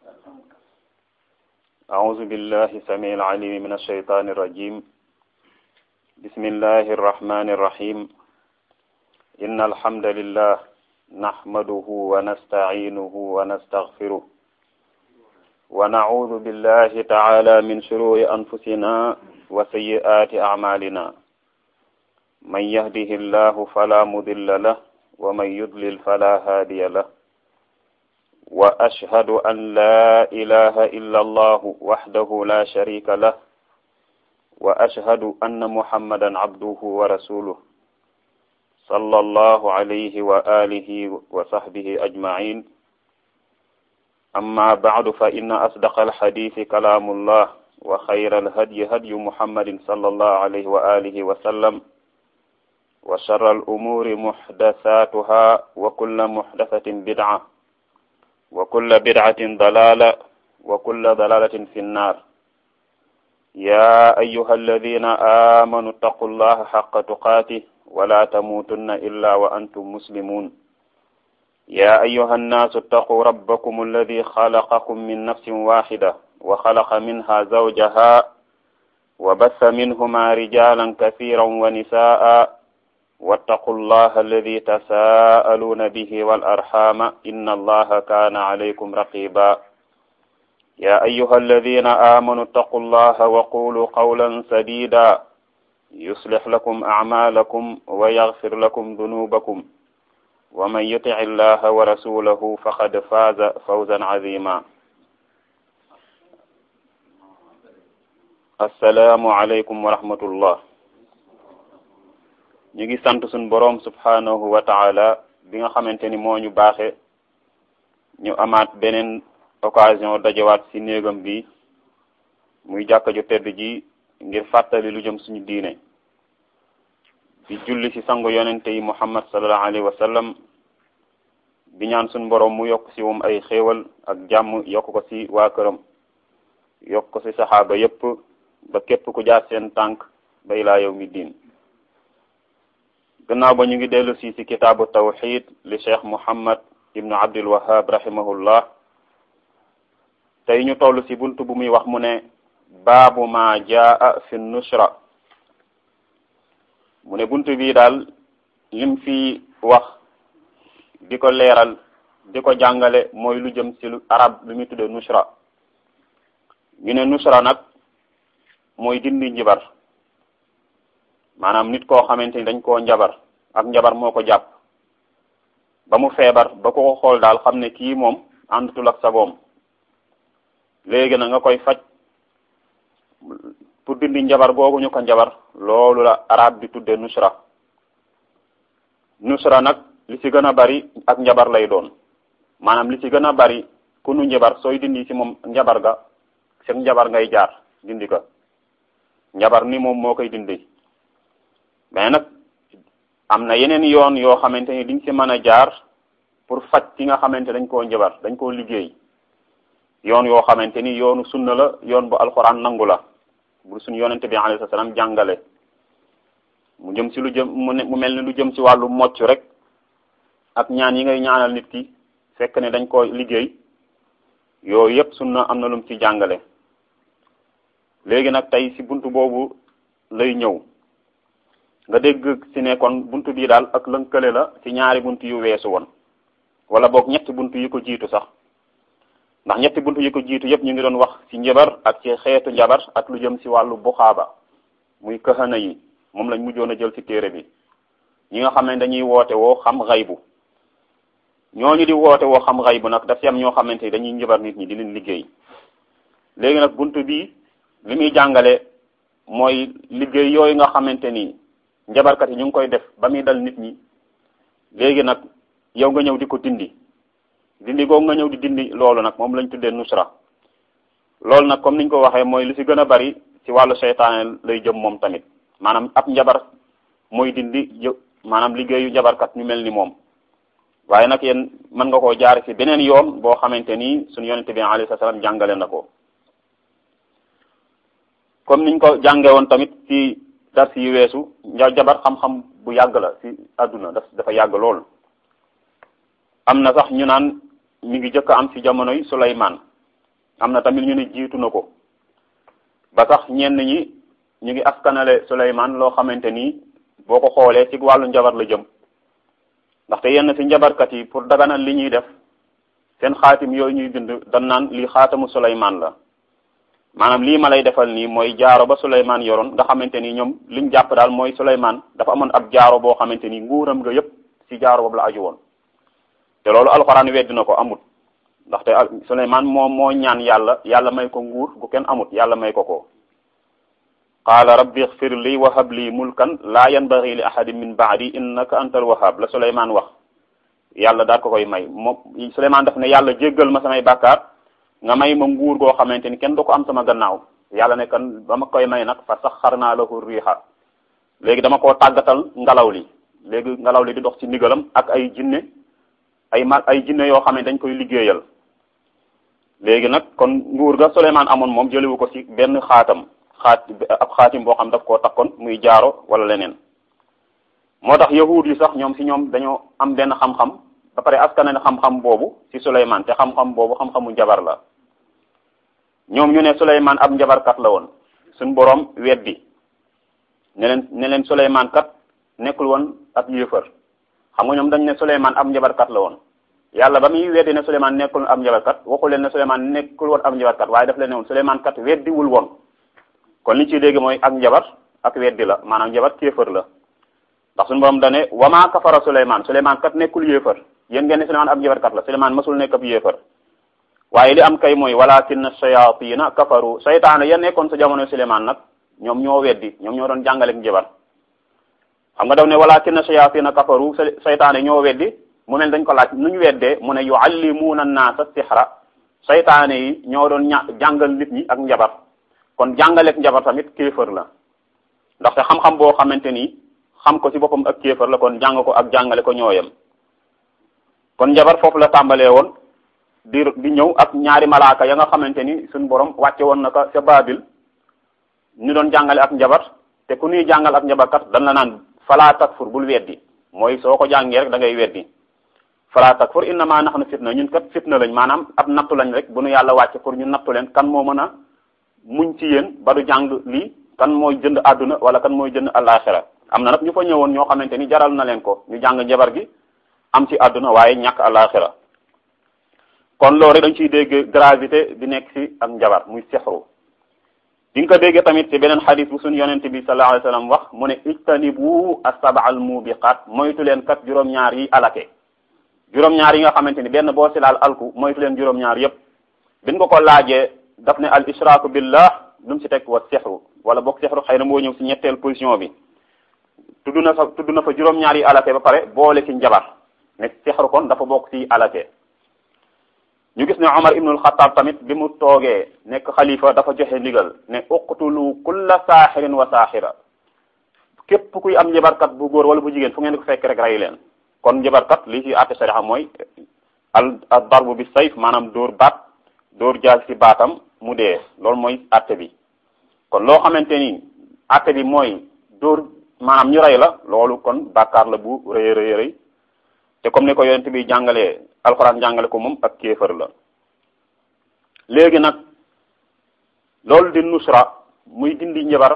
أعوذ بالله السميع العليم من الشيطان الرجيم بسم الله الرحمن الرحيم إن الحمد لله نحمده ونستعينه ونستغفره ونعوذ بالله تعالى من شرور أنفسنا وسيئات أعمالنا من يهده الله فلا مضل له ومن يضلل فلا هادي له وأشهد أن لا إله إلا الله وحده لا شريك له وأشهد أن محمدا عبده ورسوله صلى الله عليه وآله وصحبه أجمعين أما بعد فإن أصدق الحديث كلام الله وخير الهدي هدي محمد صلى الله عليه وآله وسلم وشر الأمور محدثاتها وكل محدثة بدعة وكل بدعة ضلالة وكل ضلالة في النار يا أيها الذين آمنوا اتقوا الله حق تقاته ولا تموتن إلا وأنتم مسلمون يا أيها الناس اتقوا ربكم الذي خلقكم من نفس واحدة وخلق منها زوجها وبث منهما رجالا كثيرا ونساء واتقوا الله الذي تساءلون به والأرحام إن الله كان عليكم رقيبا يا أيها الذين آمنوا اتقوا الله وقولوا قولا سديدا يصلح لكم أعمالكم ويغفر لكم ذنوبكم ومن يطع الله ورسوله فقد فاز فوزا عظيما السلام عليكم ورحمة الله ñu ngi sant suñ boroom subhanahu wa taala bi nga xamante ni moo ñu baaxe ñu amaat beneen occasion dajawaat ci néegam bi muy jàkka ju tedd ji ngir fàttali lu jëm suñu diine di julli ci sangu yonente yi muhammad sallallahu alayhi wa sallam bi ñaan suñ boroom mu yokk ci moom ay xéewal ak jàmm yokk ko ci waa këram yokk ko ci saxaaba yépp ba képp ku jaar seen tànk ba ilaa yow mi diin gannaaw ba ñu ngi dellu si ci kitaabu tawxid li cheikh muhammad ibnu abdul wahab rahimahullah tey ñu toll ci bunt bu muy wax mu ne baabu ma jaa fi nushra mu ne bunt bii daal lim fi wax di ko leeral di ko jàngale mooy lu jëm ci lu arab lu muy tudde nushra ñu ne nushra nag mooy dindi njibar maanaam nit koo xamante ni dañ koo njabar ak njabar moo ko jàpp ba mu feebar ba ko xool daal xam ne kii moom àndutul ak sagoom léegi na nga koy faj pour dindi njabar googu ñu ko njabar loolu la arab bi tudde nusra nusra nag li ci gën a bari ak njabar lay doon maanaam li ci gën a bari ku nu njabar sooy dindi ci moom njabar ga seen njabar ngay jaar dindi ko njabar ni moom moo koy dindi mais nag am na yeneen yoon yoo xamante ni diñ ci mën a jaar pour faj ki nga xamante dañ koo njabar dañ koo liggéey yoon yoo xamante ni yoonu sunna la yoon bu alxuraan nangu la bu suñu yonente bi alayhi salaam jàngale mu jëm ci lu jëm mu mel ni lu jëm ci wàllu mocc rek ak ñaan yi ngay ñaanal nit ki fekk ne dañ koo liggéey yooyu yépp sunna am na lum ci jàngale léegi nag tey ci buntu boobu lay ñëw nga dégg ci ne kon buntu bii daal ak lënkale la ci ñaari buntu yu weesu woon wala boog ñetti buntu yi ko jiitu sax ndax ñetti buntu yi ko jiitu yépp ñu ngi doon wax ci njabar ak ci xeetu njabar ak lu jëm ci wàllu buxaaba muy kahana yi moom lañ mujjoon a jël ci téere bi ñi nga xam ne dañuy woote woo xam xaybu ñooñu di woote woo xam xaybu nag daf ci am ñoo xamante ni dañuy njabar nit ñi di leen liggéey léegi nag buntu bii li muy jàngale mooy liggéey yooyu nga xamante ni njabarkat yi ñu ngi koy def ba muy dal nit ñi léegi nag yow nga ñëw di ko dindi dindi googu nga ñëw di dindi loolu nag moom lañ tuddee nusra loolu nag comme niñ ko waxee mooy li ci gën a bari ci wàllu seytaane lay jëm moom tamit maanaam ab njabar mooy dindi yë maanaam liggéeyu njabarkat ñu mel ni moom waaye nag yéen mën nga koo jaar ci beneen yoon boo xamante ni suñu yonente bi alayhi salaam jàngale na ko comme niñ ko jànge woon tamit ci dars yi weesu nja jabar xam-xam bu yàgg la ci àdduna daf dafa yàgg lool am na sax ñu naan mi ngi jëkk am ci jamonoy Suleymaan am na tamit ñu ne jiitu na ko ba sax ñenn ñi ñu ngi askanale Suleymaan loo xamante ni boo ko xoolee ci wàllu njabar la jëm ndaxte yenn ci njabarkat yi pour daganal li ñuy def seen xaatim yooyu ñuy bind dan naan lii xaatamu Suleymaan la maanaam lii ma lay defal nii mooy jaaro ba Suleymaan yoroon nga xamante ni ñoom liñ jàpp daal mooy Suleymaan dafa amoon ab jaaro boo xamante ni nguuram nga yépp ci jaaro boobu la aju woon te loolu alxuraan weddi na ko amut ndaxte Suleymaan moo moo ñaan yàlla yàlla may ko nguur gu kenn amut yàlla may ko ko qaala rabbi xfir li wa hab li mulkan laa yanbaghi li ahadin min ba'di innaka antal wahhab la Suleymaan wax yàlla daal ko koy may moom Suleymaan daf ne yàlla jéggal ma samay bàkkaar nga may ma nguur goo xamante ni kenn du ko am sama gannaaw yàlla ne kan ba ma koy may nag fa saxarnaa lahu riiha léegi dama koo tàggatal ngelaw li léegi ngelaw li di dox ci ndigalam ak ay jinne ay ma ay jinne yoo xam ne dañ koy liggéeyal léegi nag kon nguur ga Suleymaan amoon moom jëliwu ko ci benn xaatam xaat ab xaatim boo xam daf koo takkoon muy jaaro wala leneen moo tax yahuud yi sax ñoom ci ñoom dañoo am benn xam-xam ba pare askan ne xam-xam boobu ci Suleymaan te xam-xam boobu xam-xamu njabar la ñoom ñu ne Suleymaan ab njabarkat la woon suñ boroom weddi ne leen ne leen Suleymaan kat nekkul woon ab yéefar xam nga ñoom dañ ne Suleymaan ab njabarkat la woon yàlla ba muy weddi ne Suleymaan nekkul ab njabarkat waxu leen ne Suleymaan nekkul woon ab njabarkat waaye daf leen ne woon Suleymaan kat weddiwul woon kon li ciy dégg mooy ak njabar ak weddi la maanaam njabar kéefër la ndax suñu borom dane wama kafara Suleymaan Suleymaan kat nekkul yéefar yéen ngeen ne Suleymaan ab njabarkat la Suleymaan masul nekk ab yéefar waaye li am kay mooy walakin shayatina kafaru saytaane ya nekkoon sa jamono Suleymaan nag ñoom ñoo weddi ñoom ñoo doon jàngaleek njabar xam nga daw ne walakin shayatina kafaru saytaane ñoo weddi mu mel dañ ko laaj nu ñu weddee mu ne yuallimuuna naasa sixra saytaane yi ñoo doon ña jàngal nit ñi ak njabar kon jàngaleek njabar tamit kéefër la ndaxte xam-xam boo xamante ni xam ko ci boppam ak kéefër la kon jàng ko ak jàngale ko ñooyam kon njabar foofu la tàmbalee woon di di ñëw ak ñaari malaaka ya nga xamante ni suñ borom wàcce woon na ko ca Baabil ñu doon jàngale ak njabar te ku ñuy jàngal ak njabarkat dan la naan falaa takfur bul weddi mooy soo ko jàngee rek da ngay weddi falaa takfur innama nahnu fitna ñun kat fitna lañ maanaam ab nattu lañ rek bu nu yàlla wàcce pour ñu nattu leen kan moo mën a muñ ci yéen ba du jàng lii kan mooy jënd àdduna wala kan mooy jënd àllaaxira am na nag ñu fa ñëwoon ñoo xamante ni jaral na leen ko ñu jàng njabar gi am ci àdduna waaye ñàkk àllaaxira kon loolu rek dañ ciy dégg gravité bi nekk ci ak njabar muy sexru di nga ko déggee tamit ci beneen xadis bu suñu yonente bi sallallahu alayhi wasallam wax mu ne ijtanibu as-sab'a al-mubiqat moytu leen kat juróom-ñaar yi alake juróom-ñaar yi nga xamante ni benn boo si laal alku moytu leen juróom-ñaar yépp biñ ko ko laajee daf ne al israku billah lu mu si teg wa sexru wala boog sexru xëy na moo ñëw si ñetteel position bi tudd na fa tudd na fa juróom-ñaar yi alake ba pare boole ci njabar ne sexru kon dafa bokk ci alake ñu gis ne Omar ibnul Xattaab tamit bi mu toogee nekk xalifa dafa joxe ndigal ne uqtulu kulla saaxirin wa saaxira képp kuy am njabarkat bu góor wala bu jigéen fu ngeen ko fekk rek rey leen kon njabarkat li ci àtte sarixa mooy al al darbu bi sayf maanaam dóor baat dóor jaal ci baatam mu dee loolu mooy àtte bi kon loo xamante ni àtte bi mooy dóor maanaam ñu rey la loolu kon bàkkaar la bu rëy rëy rëy te comme ni ko yonent bi jàngalee alxuraan jàngale ko moom ak kéefër la léegi nag loolu di nusra muy dindi njabar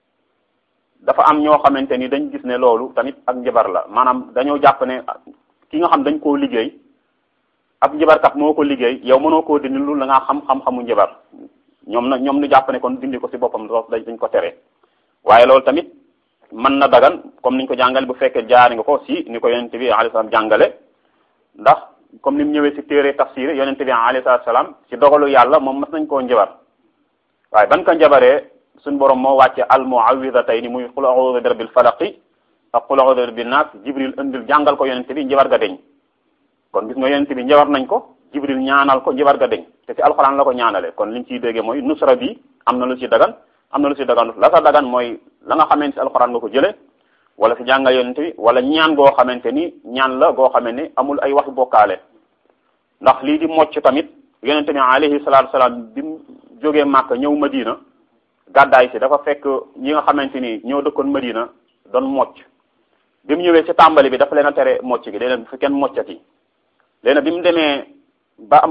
dafa am ñoo xamante ni dañ gis ne loolu tamit ak njabar la maanaam dañoo jàpp ne ki nga xam dañ koo liggéey ab njabarkat moo ko liggéey yow mënoo koo dindi lu la nga xam xam-xamu njabar ñoom na ñoom ñu jàpp ne kon dindi ko ci boppam dañ ko tere waaye loolu tamit mën na dagan comme niñ ko jàngale bu fekkee jaari nga ko si ni ko yonente bi alayhi salaam jàngale ndax comme ni mu ñëwee si téere tafsir yonente bi alayhi salaam si dogalu yàlla moom mas nañ koo njabar waaye ban ko njabaree suñ borom moo wàcce al muawidatayni muy qul a'udhu bi rabbil falaqi ak qul a'udhu bi rabbin nas jibril indil jàngal ko yonente bi njabar ga deñ kon gis nga yonente bi njabar nañ ko jibril ñaanal ko njabar ga deñ te si alxuraan la ko ñaanale kon liñ ciy déggee mooy nusra bi am na lu ci dagan am na lu ci dagan la sa dagan mooy la nga xamante si alxuraan nga ko jële wala si jàngal yonente bi wala ñaan goo xamante ni ñaan la goo xamante ni amul ay waxi bokkaale ndax lii di mocc tamit yonente bi alayhi salaatu salaam bi mu jógee Màkka ñëw Madina gàddaay si dafa fekk ñi nga xamante ni ñoo dëkkoon Madina doon mocc bi mu ñëwee si tàmbali bi dafa leen a tere mocc gi day leen fi kenn moccati léegi bi mu demee ba am ab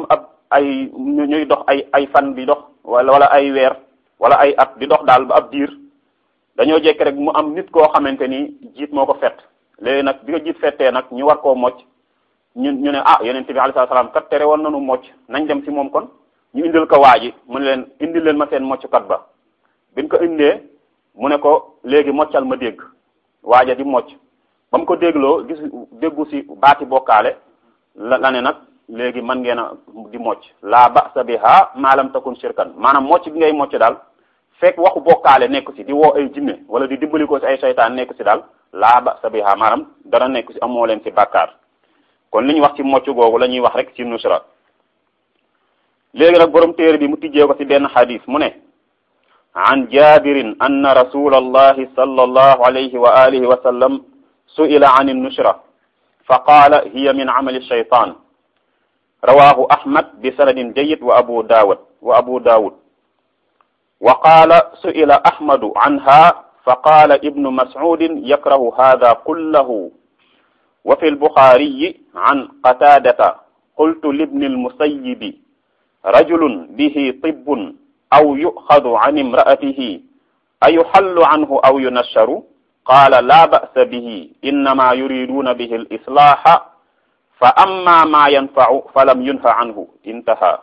ay ñuy dox ay ay fan di dox wala wala ay weer wala ay at di dox daal ba ab diir dañoo jekk rek mu am nit koo xamante ni jiit moo ko fett léegi nag bi ko jiit fettee nag ñu war koo mocc ñu ñu ne ah yonent bi alayhi salaam kat tere woon nañu mocc nañ dem ci moom kon ñu indil ko waa ji mu ne leen indil leen ma seen mocckat ba biñ ko indee mu ne ko léegi moccal ma dégg waaja di mocc ba mu ko dégloo gis déggu ci baati bokkaale la la ne nag léegi mën ngeen a di mocc laa ba'sa biha ma lam takun shirkan maanaam mocc bi ngay mocc daal fekk waxu bokkaale nekk ci di woo ay jinne wala di dimbali ko ci ay seytaan nekk ci daal laa ba'sa biha maanaam dara nekk ci amoo leen ci bàkkaar kon li ñu wax ci mocc googu la ñuy wax rek ci nusra léegi nag borom téere bi mu tijjee ko ci benn xadis mu ne an jabirin anna rasul allahi sallallahu alayhi wa alihi wa sallam su'ila an an-nushra fa qaala hiya min amali shaytan rawahu ahmad bi sanadin jayyid wa abu dawud wa abu dawud wa qaala su'ila ahmadu anha fa qaala ibnu mas'udin yakrahu hadha kullahu wa fi al-bukhari an qatadata qultu libni al-musayyib rajulun bihi tibbun aw yu'khadhu an imra'atihi ayuhallu anhu aw yunasharu qaala laa ba'sa bihi innama yuriduna bihi al-islaha fa amma ma yanfa'u falam yunha anhu intaha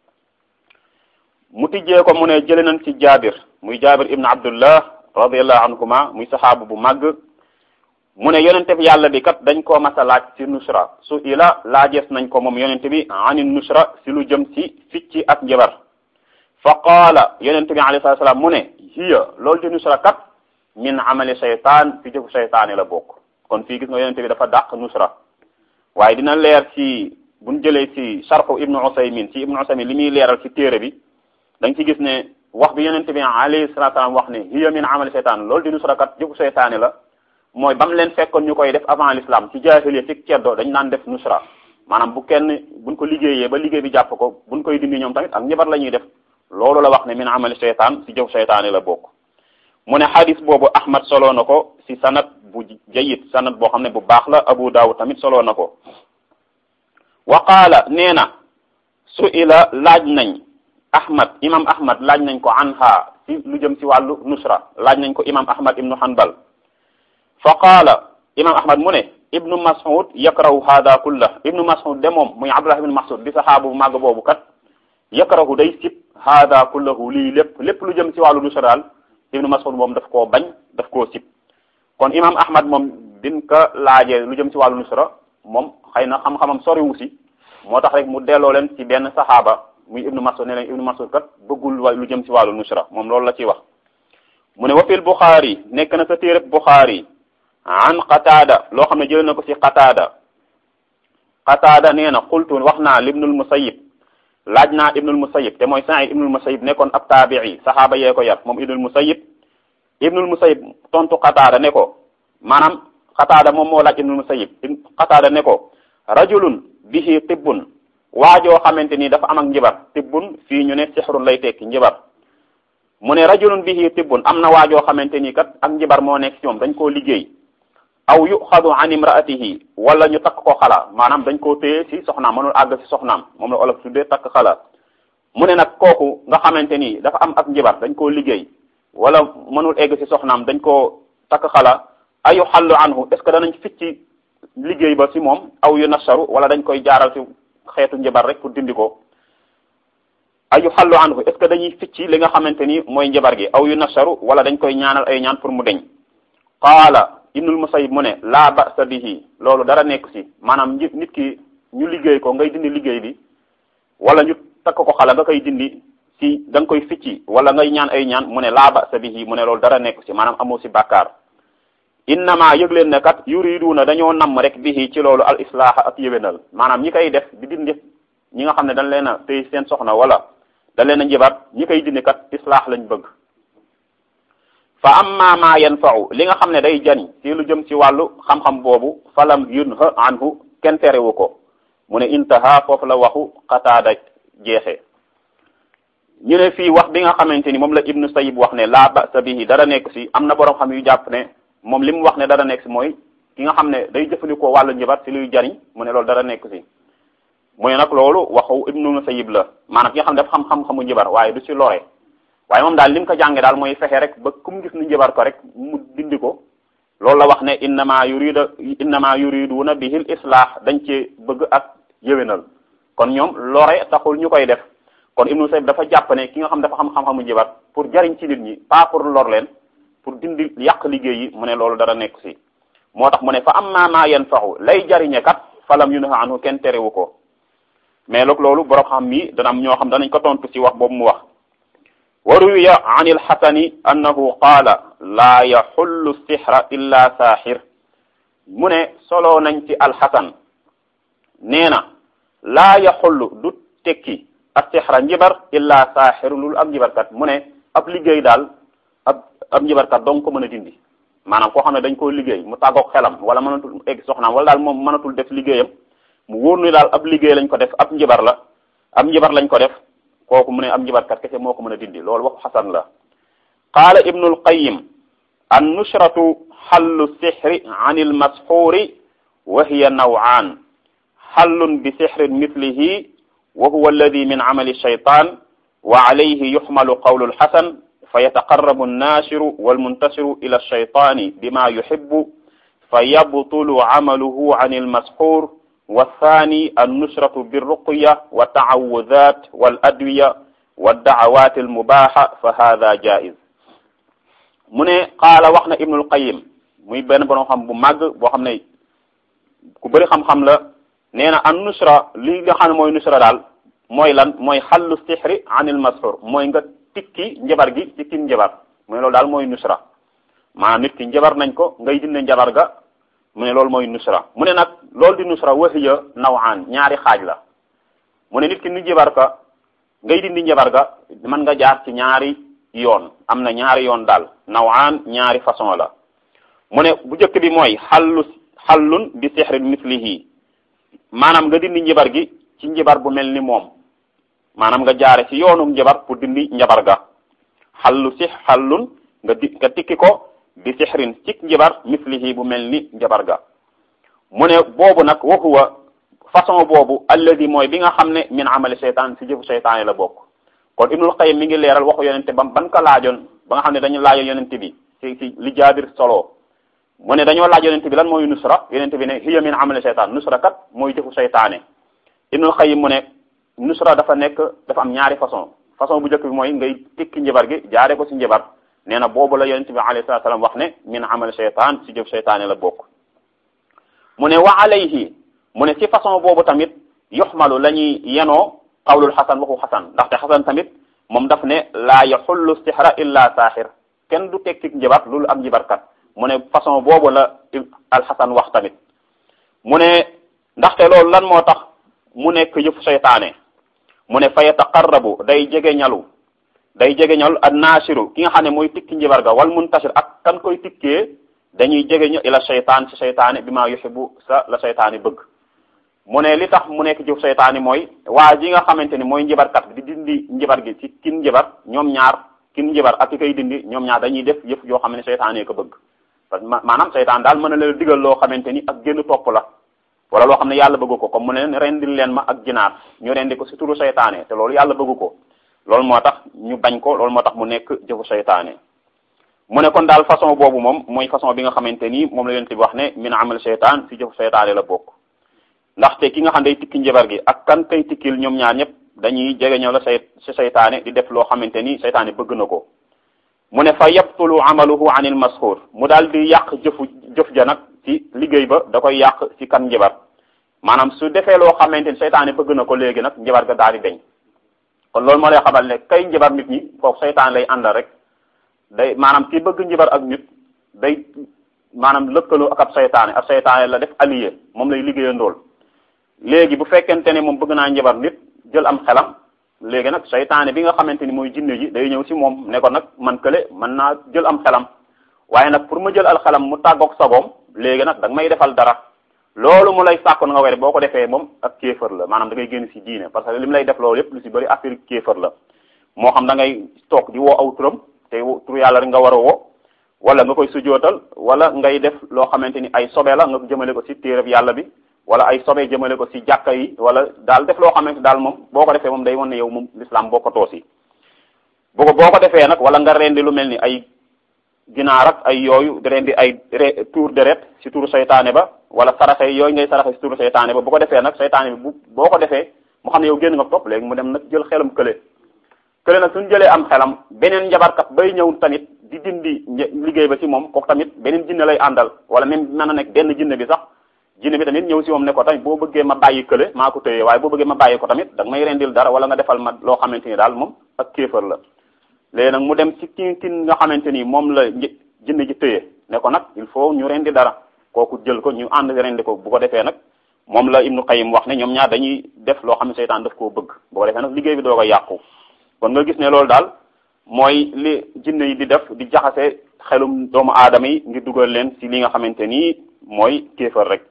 mu tijjee ko mu ne jële nañ ci jaabir muy jaabir ibn abdullah radiallahu anhuma muy saxaabu bu màgg mu ne yonente bi yàlla bi kat dañ koo masa laaj ci nusra su ila laajees nañ ko moom yonente bi ani nusra si lu jëm ci ficci ak njabar fa qaala yonente bi alayhi salatu salaam mu ne hiya loolu di nusra kat min amali shaytaan fi jëfu shaytaani la bokk kon fii gis nga yonente bi dafa dàq nusra waaye dina leer ci buñ jëlee ci sharxu ibnu usaymin ci ibnu usaymin li muy leeral ci téere bi da nga ci gis ne wax bi yonente bi alayhi salatu salaam wax ne hiya min amali shaytaan loolu di nusra kat jëfu shaytaani la mooy ba mu leen fekkoon ñu koy def avant l'islam ci jaahiliya ci ceddo dañ naan def nusra maanaam bu kenn buñ ko liggéeyee ba liggéey bi jàpp ko buñ koy dindi ñoom tamit ak njabar la ñuy def loolu la wax ne min amali shaytaan ci jëf shaytaani la bokk mu ne xadis boobu ahmad soloo na ko ci sanad bu jayid sanad boo xam ne bu baax la abu daawud tamit soloo na ko wa qaala nee na su ila laaj nañ ahmad imam ahmad laaj nañ ko anha ci lu jëm ci wàllu nusra laaj nañ ko imam ahmad ibnu hanbal fa qaala imam ahmad mu ne ibnu mas'ud yakrahu hada kullah ibnu mas'ud de moom muy abdullah ibnu mas'ud di saxaabu bu màgg boobu kat yakrahu day sib hada kullahu lii lépp lépp lu jëm ci wàllu nusra daal ibnu mas'ud moom daf koo bañ daf koo sib kon imam ahmad moom bin ka laajee lu jëm ci wàllu nusra moom xëy na xam-xamam soriwu si moo tax rek mu delloo leen ci benn saxaaba muy ibnu mas'ud ne leen ibnu mas'ud kat bëggul wa lu jëm ci wàllu nusra moom loolu la ciy wax mu ne wa fil buxaari nekk na sa téereb buxaari an qataada loo xam ne jëlee na ko ci qataada qataada nee na xultu wax naa libnul musayib laaj naa ibnul musayib te mooy Sa'id ibnul musayib nekkoon ab taabii saxaaba yee ko yar moom ibnul musayib ibnul musayib tontu qataada ne ko maanaam qataada moom moo laaj ibnul musayib qataada ne ko rajulun bihi tibbun waajoo xamante ni dafa am ak njibar tibbun fii ñu ne sixrun lay tekki njibar mu ne rajulun bihi tibbun am na waajoo xamante ni kat ak njibar moo nekk ci moom dañ koo liggéey aw yuxadu an imraatihi wala ñu takk ko xala maanaam dañ koo téye ci soxnaam mënul àgg ci soxnaam moom la olof tuddee takk xala mu ne nag kooku nga xamante ni dafa am ak njibar dañ koo liggéey wala mënul egg ci soxnaam dañ koo takk xala ayu xallu anhu est ce que danañ ficci liggéey ba ci moom aw yu nasaru wala dañ koy jaaral ci xeetu njibar rek pour dindi ko ayu xallu anhu est ce que dañuy ficci li nga xamante ni mooy njabar gi aw yu nasaru wala dañ koy ñaanal ay ñaan pour mu deñ qaala ibnul musayib mu ne laa ba'sa bihi loolu dara nekk ci maanaam nit ki ñu liggéey ko ngay dindi liggéey bi wala ñu takk ko xala nga koy dindi ci da nga koy ficci wala ngay ñaan ay ñaan mu ne laa ba'sa bihi mu ne loolu dara nekk ci maanaam amoo ci bàkkaar innama yëg leen ne kat yuriduna dañoo namm rek bihi ci loolu al islaaha ak yéwénal maanaam ñi koy def di dindi ñi nga xam ne dañ leen a tey seen soxna wala dañ leen a njibar ñi koy dindi kat islaax lañ bëgg fa amma ma yanfa'u li nga xam ne day jani ci lu jëm ci wàllu xam-xam boobu falam yunha anhu kenn terewu ko mu ne intaha foofu la waxu qataada jeexee ñu ne fii wax bi nga xamante ni moom la ibnu sayib wax ne la ba'sa bihi dara nekk ci am na boroom xam yu jàpp ne moom li mu wax ne dara nekk ci mooy ki nga xam ne day jëfandikoo wàllu njabar ci luy jariñ mu ne loolu dara nekk ci mu ne nag loolu waxu ibnu Musayyib la maanaam ki nga xam ne dafa xam-xam-xamu njibar waaye du ci lore waaye moom daal li mu ko jànge daal mooy fexe rek ba kum gis ni njibar ko rek mu dindi ko loolu la wax ne innama yurida innama yuriduna bihil islah dañ ci bëgg ak yëwénal kon ñoom lore taxul ñu koy def kon ibnu Musayyib dafa jàpp ne ki nga xam dafa xam xam-xamu njibar pour jariñ ci nit ñi pas pour lor leen pour dindi yàq liggéey yi mu ne loolu dara nekk si moo tax mu ne fa amma ma yanfahu lay jariñe kat falam yunha anhu kenn terewu ko mais loog loolu borom xam mi dana am ñoo xam danañ ko tontu ci wax boobu mu wax wa ruwiya an ilxasani annahu qaala laa yaxullu sixra illa saaxir mu ne solo nañ ci alxasan nee na laa yaxullu du tekki ak sixra njibar illa saaxir lul ab njibarkat mu ne ab liggéey daal ab ab njibarkat dong ko mën a dindi maanaam koo xam ne dañ koo liggéey mu tàggoog xelam wala mënatul egg soxnaam wala daal moom mënatul def liggéeyam mu wóor ni daal ab liggéey lañ ko def ab njibar la ab njibar lañ ko def kooku mu ne ab njibarkat kese moo ko mën a dindi loolu waxu xasan la qaala ibnu alqayim an nushratu xallu sixri an almasxuuri wa hiya nawaan xallun bi sixrin mislihi wa huwa alladi min camali shaytan wa alayhi yuxmalu qawlu alxasan fa yataqarrabu annashiru walmuntasiru ila alshaytani bima yuxibu fa yabtulu camaluhu an almasxuur والثاني النشرة بالرقية والتعوذات والأدوية والدعوات المباحة فهذا جائز mu ne qaala wax na Ibnul Qayyim muy benn borom xam bu màgg boo xam ne ku bëri xam-xam la nee na an nusra li nga xam ne mooy nusra daal mooy lan mooy xallu sixri anil masxur mooy nga tikki njabar gi ci kim njabar mu ne loolu daal mooy nusra maanaam nit ki njabar nañ ko ngay dindi njabar ga mu ne loolu mooy nusra mu ne nag loolu di nusra wahiya nawaan ñaari xaaj la mu ne nit ki ni njabar ka ngay dindi njabar ga mën nga jaar ci ñaari yoon am na ñaari yoon daal nawaan ñaari façon la mu ne bu njëkk bi mooy xallu xallun bi sixrin mislihi maanaam nga dindi njabar gi ci njabar bu mel ni moom maanaam nga jaare ci yoonu njabar pour dindi njabar ga xallu six xallun nga di nga tikki ko bi sixrin cik njabar mislihi bu mel ni njabar ga mu ne boobu nag wa huwa façon boobu alladi mooy bi nga xam ne min amali seytaan si jëfu seytaane la bokk kon ibnul qayyim mi ngi leeral waxu yonente bam ban ko laajoon ba nga xam ne dañu laajoon yonente bi si si li jaabir solo mu ne dañoo laaj yonente bi lan mooy nusra yonente bi ne hiya min amali seytaan nusra kat mooy jëfu seytaane ibnul qayyim mu ne nusra dafa nekk dafa am ñaari façon façon bu njëkk bi mooy ngay tikki njabar gi jaare ko si njabar nee na boobu la yonente bi alayhi salatu salaam wax ne min amali seytaan si jëfu seytaane la bokk mu ne wa alayhi mu ne ci façon boobu tamit yuxmalu la ñuy yenoo qawlul xasan waxu xasan ndaxte xasan tamit moom daf ne laa yaxullu sixra illa saaxir kenn du tekki njabar loolu am njibarkat mu ne façon boobu la alxasan wax tamit mu ne ndaxte loolu lan moo tax mu nekk yëfu seytaane mu ne fa yataqarrabu day jege ñalu day jege ñalu an naasiru ki nga xam ne mooy tikki njibar ga wal muntasir ak kan koy tikkee dañuy jege ñu ila seytaan ci seytaane bi maa yuxibu sa la seytaane bëgg mu ne li tax mu nekk jëf seytaane mooy waa ji nga xamante ni mooy njibarkat bi di dindi njibar gi ci kin njibar ñoom ñaar kin njibar ak ki koy dindi ñoom ñaar dañuy def yëf yoo xam ne seytaane ko bëgg parce que maanaam seytaan daal mën na leen digal loo xamante ni ak génn topp la wala loo xam ne yàlla bëgg ko comme mu ne leen rendil leen ma ak ginaar ñu rendi ko si turu seytaane te loolu yàlla bëgg ko loolu moo tax ñu bañ ko loolu moo tax mu nekk jëfu seytaane mu ne kon daal façon boobu moom mooy façon bi nga xamante ni moom la leen ti wax ne min amal seytaan si jëfu seytaane la bokk ndaxte ki nga xam day tikki njabar gi ak kan kay tikkil ñoom ñaar ñëpp dañuy jege ñoo la say si seytaane di def loo xamante ni seytaane bëgg na ko mu ne fa yabtulu amaluhu an il masxuur mu daal di yàq jëfu jëf ja nag ci liggéey ba da koy yàq ci kan njabar maanaam su defee loo xamante ni seytaane bëgg na ko léegi nag njabar ga daal di deñ kon loolu moo lay xamal ne kay njabar nit ñi foofu seytaane lay àndal rek day maanaam ki bëgg njabar ak nit day maanaam lëkkaloo ak ab seytaane ab seytaane la def allié moom lay liggéeyandool léegi bu fekkente ne moom bëgg naa njabar nit jël am xelam léegi nag seytaane bi nga xamante ni mooy jinne ji day ñëw si moom ne ko nag man kële mën naa jël am xelam waaye nag pour ma jël al xelam mu tàggoog sagoom léegi nag da nga may defal dara loolu mu lay sàkku na nga were boo ko defee moom ak kéefër la maanaam da ngay génn si diine parce que li mu lay def loolu yépp lu si bëri affaire kéefër la moo xam da ngay toog di woo aw turam te tur yàlla rek nga war a woo wala nga koy sujootal wala ngay def loo xamante ni ay sobe la nga jëmale ko si téereb yàlla bi wala ay sobe jëmale ko si jàkka yi wala daal def loo xamante daal moom boo ko defee moom day wan ne yow moom l'islam bokkatoo si bu ko boo ko defee nag wala nga rendi lu mel ni ay ginaar ak ay yooyu di rendi ay tour deret si turu seytaane ba wala saraxe yooyu ngay saraxe si turu seytaane ba bu ko defee nag seytaane bi bu boo ko defee mu xam ne yow génn nga topp léegi mu dem nag jël xelam kële kële nag suñu jëlee am xelam beneen njabarkat bay ñëw tamit di dindi liggéey ba si moom kooku tamit beneen jinne lay àndal wala même mën na nekk benn jinne bi sax jinne bi tamit ñëw si moom ne ko tamit boo bëggee ma bàyyi kële maa ko tëye waaye boo bëggee ma bàyyi ko tamit da nga may rendil dara wala nga defal ma loo xamante ni daal moom ak kéefër la léegi nag mu dem ci ki ki nga xamante ni moom la jinne ji tëye ne ko nag il faut ñu rendi dara kooku jël ko ñu ànd rendi ko bu ko defee nag moom la Ibnu Qayyim wax ne ñoom ñaar dañuy def loo xam ne seytaan daf koo bëgg bu ko defee nag liggéey bi doo ko yàqu kon nga gis ne loolu daal mooy li jinne yi di def di jaxase xelum doomu aadama yi ngir dugal leen ci li nga xamante ni mooy kéefër rek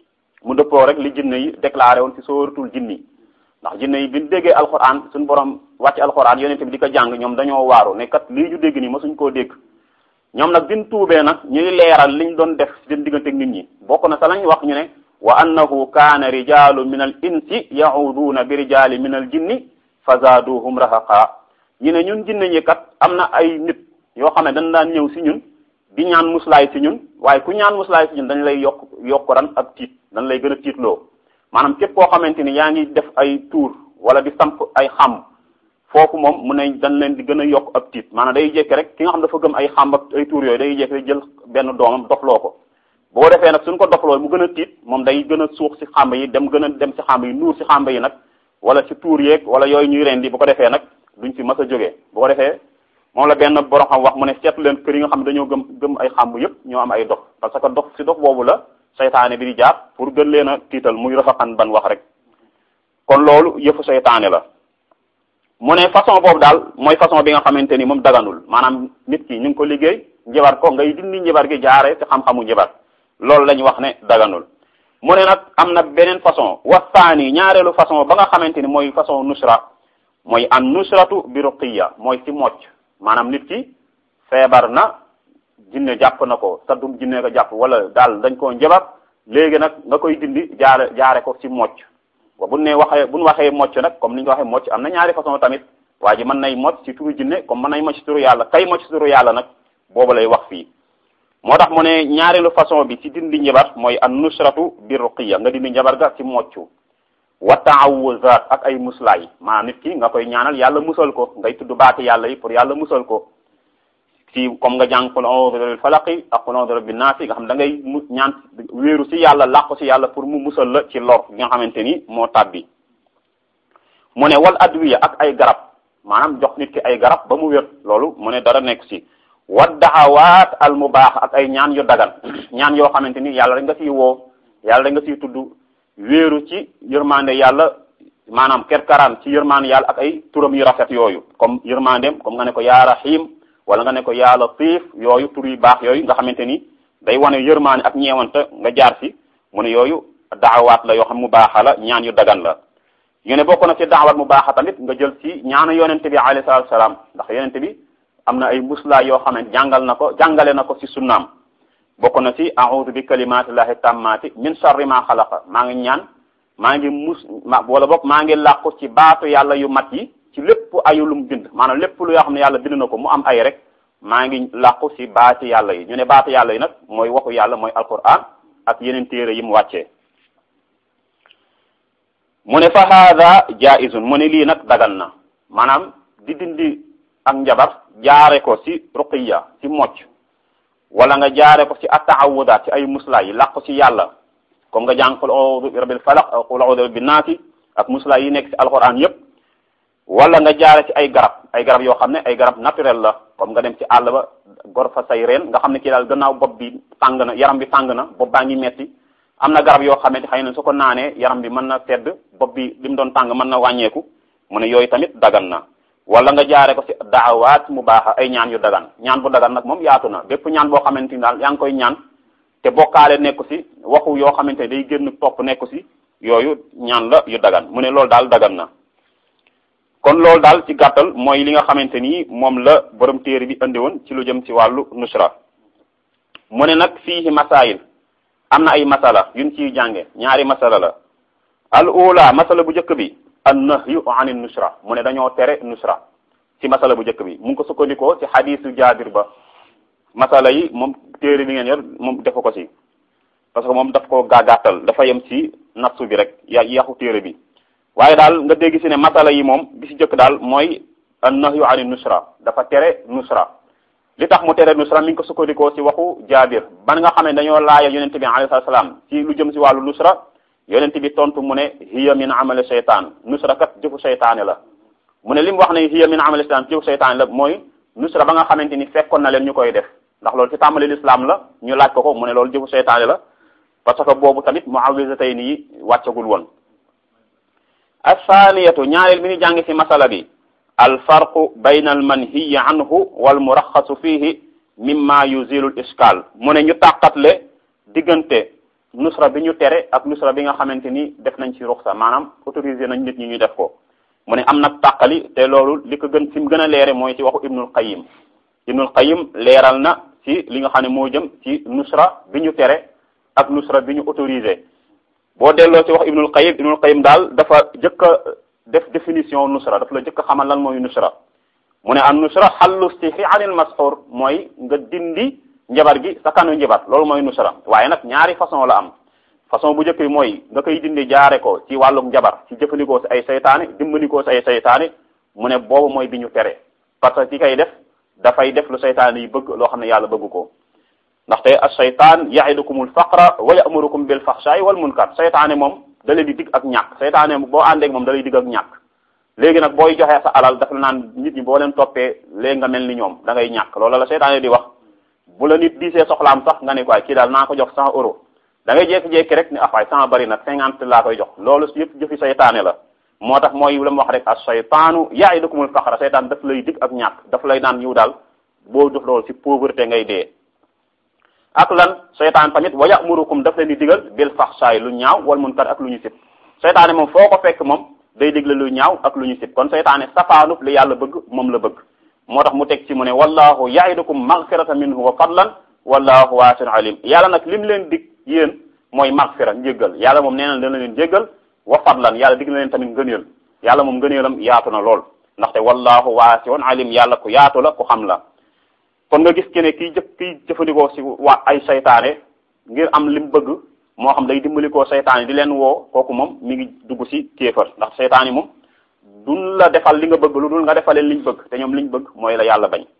mu dëppoo rek li jinne yi déclaré woon ci sóoratul jinni ndax jinne yi bi ñu déggee alxuraan suñu borom wàcc alxuraan yonente bi di ko jàng ñoom dañoo waaru ne kat lii ñu dégg nii masuñ koo dégg ñoom nag bin tuubee nag ñuy leeral liñ doon def seen diggante ak nit ñi bokk na sa lañ wax ñu ne wa annahu kaana rijalu min al insi yahuduuna bi rijali min al jinni fa zaaduhum rahaqa ñu ne ñun jinne ñi kat am na ay nit yoo xam ne dañ daan ñëw si ñun di ñaan muslaay si ñun waaye ku ñaan muslaay si ñun dañ lay yokk yokk ran ak tiit dañ lay gën a tiitloo maanaam képp koo xamante ni yaa ngi def ay tuur wala di samp ay xam foofu moom mu ne dañ leen di gën a yokk ab tiit maanaam day jékki rek ki nga xam dafa gëm ay xam ak ay tuur yooyu day jékki rek jël benn doomam dofloo ko boo defee nag suñ ko dofloo mu gën a tiit moom day gën a suux si xàmb yi dem gën a dem si xàmb yi nuur si xàmb yi nag wala si tuur yeeg wala yooyu ñuy rendi bu ko defee nag duñ fi mas a jógee bu ko defee moom la benn borom xam wax mu ne seetlu leen kër yi nga xam ne dañoo gëm gëm ay xàmb yëpp ñoo am ay dof parce que dof si dof boobu la seytaane bi di jaar pour gën leen a tiital muy rafaxan ban wax rek kon loolu yëfu seytaane la mu ne façon boobu daal mooy façon bi nga xamante ni moom daganul maanaam nit ki ñu ngi ko liggéey njabar ko ngay dindi njabar gi jaare ci xam-xamu njabar loolu la ñu wax ne daganul mu ne nag am na beneen façon wasaani ñaareelu façon ba nga xamante ni mooy façon nusra mooy an nusratu bi ruqiya mooy ci mocc maanaam nit ki feebar na jinne jàpp na ko saddum jinne ko jàpp wala daal dañ koo njabar léegi nag nga koy dindi jaare jaare ko ci mocc wa bu ne waxee bu ñu waxee mocc nag comme ni ñu ko waxee mocc am na ñaari façon tamit waa ji mën nay mocc ci turu jinne comme mën nay mocc ci turu yàlla kay mocc ci turu yàlla nag boobu lay wax fii moo tax mu ne ñaareelu façon bi ci dindi njabar mooy an nusratu bi ruqiya nga dindi njabar ga ci moccu wa taawuzat ak ay muslaay maanaam nit ki nga koy ñaanal yàlla musal ko ngay tudd baati yàlla yi pour yàlla musal ko ci comme nga jàng qul a'udhu bi rabbil falaqi ak qul a'udhu bi rabbin naasi nga xam da ngay mu ñaan wéeru ci yàlla làqu ci yàlla pour mu musal la ci lor gi nga xamante ni moo tàbbi mu ne wal adwiya ak ay garab maanaam jox nit ki ay garab ba mu wér loolu mu ne dara nekk ci wa daxawaat al mubaax ak ay ñaan yu dagan ñaan yoo xamante ni yàlla rek nga ciy woo yàlla rek nga ciy tudd wéeru ci yërmande yàlla maanaam kerkaraan ci yërmande yàlla ak ay turam yu rafet yooyu comme yërmandeem comme nga ne ko yaa rahim wala nga ne ko yaa latif yooyu tur yu baax yooyu nga xamante ni day wane yërmande ak ñeewante nga jaar ci mu ne yooyu daawaat la yoo xam mu baaxa la ñaan yu dagan la ñu ne bokk na ci daawaat mu baaxa tamit nga jël ci ñaanu yonente bi alayhi salaatu salaam ndax yonente bi am na ay muslaa yoo xam ne jàngal na ko jàngale na ko ci sunnaam bokk na ci a'udhu bi kalimatillahi tammati min sharri ma xalaqa maa ngi ñaan maa ngi mus ma wala boog maa ngi làqu ci baatu yàlla yu mat yi ci lépp ayu lu mu bind maanaam lépp lu yoo xam ne yàlla bind na ko mu am ay rek maa ngi làqu ci baati yàlla yi ñu ne baati yàlla yi nag mooy waxu yàlla mooy alquran ak yeneen téere yi mu wàccee mu ne fa hada jaizun mu ne lii nag dagan na maanaam di dindi ak njabar jaare ko ci ruqiya ci mocc wala nga jaare ko ci attaawudaat ci ay muslaa yi làqu ci yàlla comme nga jàng qul a'udhu bi rabbil falaq ak qul a'udhu bi rabbin naasi ak muslaa yi nekk ci alquran yépp wala nga jaare ci ay garab ay garab yoo xam ne ay garab naturel la comme nga dem ci àll ba gor fa say reen nga xam ne kii daal gannaaw bopp bi tàng na yaram bi tàng na bopp baa ngi metti am na garab yoo xamante xëy na su ko naanee yaram bi mën na tedd bopp bi li mu doon tàng mën na wàññeeku mu ne yooyu tamit dagan na wala nga jaare ko ci daawaat mu baax ay ñaan yu dagan ñaan bu dagan nag moom yaatu na bépp ñaan boo xamante ni daal yaa ngi koy ñaan te bokkaale nekku ci waxu yoo xamante ne day génn topp nekku ci yooyu ñaan la yu dagan mu ne loolu daal dagan na kon loolu daal ci gàttal mooy li nga xamante ni moom la borom téere bi andi woon ci lu jëm ci wàllu nusra mu ne nag fiihi masaayil am na ay masala yuñ ciy jànge ñaari masala la al ula masala bu njëkk bi an nahyu ani nusra mu ne dañoo tere nusra ci masala bu njëkk bi mu ngi ko sukkandikoo ci xadisu jaabir ba masala yi moom téere bi ngeen yor moom defu ko ci parce que moom daf ko gaagaatal dafa yem ci natsu bi rek ya yaxu téere bi waaye daal nga dégg ci ne masala yi moom bi ci jëkk daal mooy an nahyu ani nusra dafa tere nusra li tax mu tere nusra mi ngi ko sukkandikoo ci waxu jaabir ban nga xam ne dañoo laaya yonente bi alayhi salaam ci lu jëm ci wàllu nusra yonente bi tontu mu ne hiya min amali seytaan nusra kat jëfu seytaane la mu ne li mu wax ne hiya min amali seytaan jëfu seytaane la mooy nusra ba nga xamante ni fekkoon na leen ñu koy def ndax loolu ci tàmbali lislaam la ñu laaj ko ko mu ne loolu jëfu seytaane la parce que boobu tamit muawwisatay nii wàccagul woon athaniyatu ñaareel bi ñu jàng ci masala bi alfarqu bayna almanhiyi anhu wal muraxasu fihi mimma yuzilu l iskal mu ne ñu tàqatle diggante nusra bi ñu tere ak nusra bi nga xamante ni def nañ ci ruxsa maanaam autorisé nañ nit ñi ñu def ko mu ne am nag tàqali te loolu li ko gën fi mu gën a leere mooy ci waxu ibnul qayim ibnul qayim leeral na ci li nga xam ne moo jëm ci nusra bi ñu tere ak nusra bi ñu autorisé boo delloo ci wax ibnul qayim ibnul qayim daal dafa jëkk a def définition nusra daf la jëkk a xamal lan mooy nusra mu ne an nusra xallu stihi anil masxur mooy nga dindi njabar gi sa kanu njabar loolu mooy nusra waaye nag ñaari façon la am façon bu njëkk bi mooy nga koy dindi jaare ko ci wàllum njabar ci jëfandikoo si ay saytaane dimbandikoo si ay saytaane mu ne boobu mooy bi ñu tere parce que ki kay def dafay def lu saytaane yi bëgg loo xam ne yàlla bëgg ko ndaxte as-saytaan ya'idukumul faqra wa ya'murukum bil faxshaay wal munkar saytaane moom da leen di dig ak ñàkk saytaane boo àndeek moom da lay dig ak ñàkk léegi nag booy joxee sa alal daf la naan nit ñi boo leen toppee léegi nga mel ni ñoom da ngay ñàkk loolu la saytaane di wax bu la nit diisee soxlaam sax nga ne quoi kii daal naa ko jox cent euros da ngay jékki-jékki rek ni afaay cent bari nag cinquante laa koy jox loolu yëpp jëfi saytaane la moo tax mooy la mu wax rek as-saytaanu ya'idukumul faqra saytaan daf lay dig ak ñàkk daf lay naan ñëw daal boo def loolu ci pauvreté ngay dee ak lan seytaan tamit wa ya'murukum daf leen di digal bil faxsaay lu ñaaw wal munkar ak lu ñu sib seytaane moom foo ko fekk moom day digle lu ñaaw ak lu ñu sib kon seytaane safaanub li yàlla bëgg moom la bëgg moo tax mu teg ci mu ne wallahu ya'idukum maghfiratan minhu wa fadlan wallahu waasi'un alim yàlla nag lim leen dig yéen mooy maghfira njéggal yàlla moom nee na dana leen jéggal wa fadlan yàlla dig na leen tamit ngëneel yàlla moom ngëneelam yaatu na lool ndaxte wallahu waasi'un alim yàlla ku yaatu la ku xam la kon nga gis ke ne kii jëf kii jëfandikoo si waa ay saytaane ngir am lim bëgg moo xam day dimbalikoo saytaane di leen woo kooku moom mi ngi dugg si kéefar ndax saytaane moom duñ la defal li nga bëgg lu dul nga defaleen liñ bëgg te ñoom liñ bëgg mooy la yàlla bañ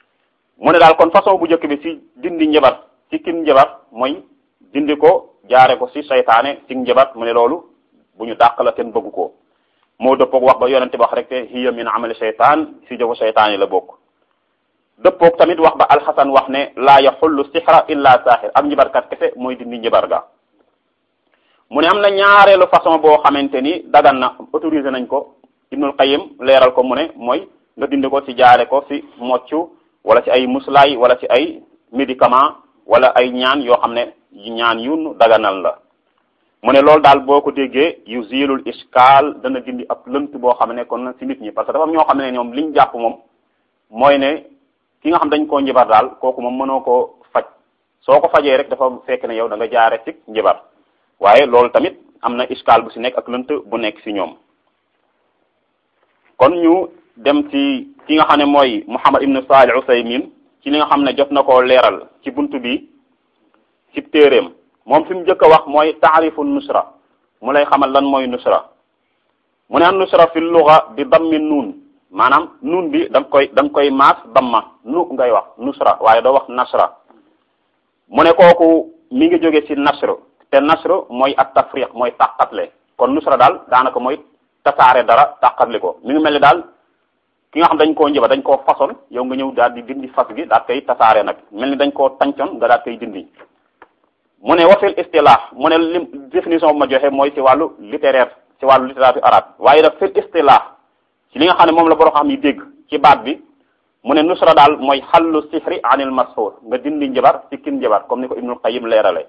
mu ne daal kon façon bu njëkk bi si dindi njabar ci kin njabar mooy dindi ko jaare ko si saytaane ci njabar mu ne loolu bu ñu dàq la kenn bëgg ko moo dëppoog wax ba yonente wax rek te hiya min amali saytaan si jëfu saytaane la bokk dëppoog tamit wax ba alxasan wax ne laa yaxullu sixra illa saaxir am njibarkat kese mooy dindi njibar ga mu ne am na ñaareelu façon boo xamante ni dagan na autorisé nañ ko ibnul qayim leeral ko mu ne mooy nga dindi ko ci jaare ko ci moccu wala ci ay muslaay wala ci ay médicament wala ay ñaan yoo xam ne ñaan yu daganal la mu ne loolu daal boo ko déggee yu zilul iskaal dana dindi ab lënt boo xam ne kon ci nit ñi parce que dafa am ñoo xam ne ñoom liñ jàpp moom mooy ne ki nga xam dañ koo njibar daal kooku moom mënoo koo faj soo ko fajee rek dafa fekk ne yow da nga jaare ci njibar waaye loolu tamit am na iskaal bu ci nekk ak lënt bu nekk ci ñoom kon ñu dem ci ki nga xam ne mooy Muhammad ibn Salih Usaymin ci li nga xam ne jot na koo leeral ci buntu bi ci téeréem moom fi mu njëkk a wax mooy taarifu nusra mu lay xamal lan mooy nusra mu ne an nusra fi luga bi dammi nuun maanaam nuun bi da nga koy da nga koy maas damma nu ngay wax nusra waaye doo wax nasra mu ne kooku mi ngi jóge ci nasr te nasr mooy at tafriq mooy tàqatle kon nusra daal daanaka mooy tasaare dara tàqatli ko mi ngi mel ni daal ki nga xam dañ koo njëba dañ koo façon yow nga ñëw daal di dindi fas gi daal koy tasaare nag mel ni dañ koo tàncoon nga daal koy dindi mu ne wafil istilah mu ne lim définition bu ma joxe mooy ci wàllu littéraire ci wàllu littérature arabe waaye daf fil istilah ci li nga xam ne moom la boro xam yi dégg ci baat bi mu ne nusra daal mooy xallu sihri anil mashur nga dindi njabar ci kin njabar comme ni ko ibnul qayyim leerale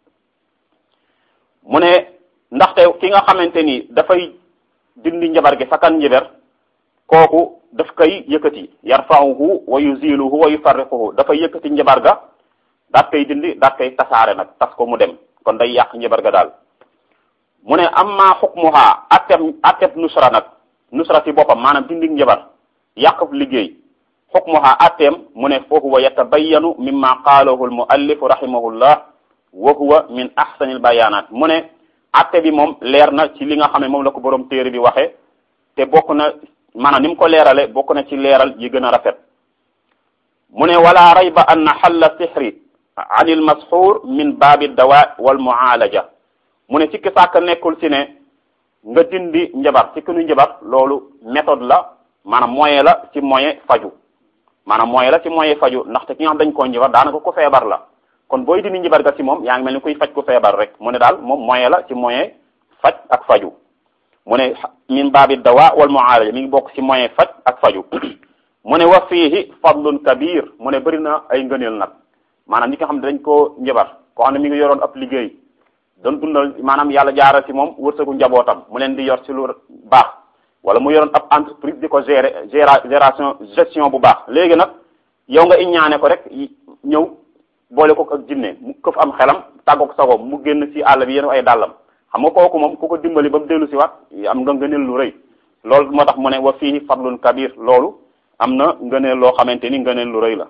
mu ne ndaxte ki nga xamante ni dafay dindi njabar gi sakan njabar kooku daf koy yëkkati yarfa'uhu wa yuziluhu wa yufarriquhu dafay yëkkati njabar ga daat koy dindi daat koy tasaare nag tas ko mu dem kon day yàq njabar ga daal mu ne amma xukmuha atteb atteb nusra nag nusra ci boppam maanaam dindi njabar yàq liggéey xukmuha atteem mu ne fa huwa yatabayanu mimma qaalahu almuallifu rahimahullah wa huwa min ahsani albayanat mu ne atte bi moom leer na ci li nga xam ne moom la ko borom téere bi waxe te bokk na maanaam ni mu ko leerale bokk na ci leeral yi gën a rafet mu ne wala rayba anna xalla sixri an il masxuur min baabi dawa wal mualaja mu ne sikki sàkk nekkul si ne nga dindi njabar ci kinu njabar loolu méthode la maanaam moyen la ci moyen faju maanaam moyen la ci moyen faju ndaxte ki nga xam dañ koo njabar daanaka ko feebar la kon booy dindi njabar ga ci moom yaa ngi mel ni kuy faj ku feebar rek mu ne daal moom moyen la ci moyen faj ak faju mu ne min baabi dawa wal mualaja mi ngi bokk ci moyen faj ak faju mu ne wa fiihi fadlun kabir mu ne bëri na ay ngëneel nag maanaam ñi nga xam ne dañ koo njabar koo xam ne mi ngi yoroon ab liggéey doon dundal maanaam yàlla jaaral ci moom wërsëgu njabootam mu leen di yor ci lu baax wala mu yoroon ab entreprise di ko gérer gération gestion bu baax léegi nag yow nga iññaane ko rek ñëw boole ko ak jinne mu këf am xelam tàggoog sagoom mu génn ci àll bi yéen ay dàllam xam nga kooku moom ku ko dimbali ba mu dellu si waat am nga ngëneel lu rëy loolu moo tax mu ne wa fii fadlun kabir loolu am na ngëneel loo xamante ni ngëneel lu rëy la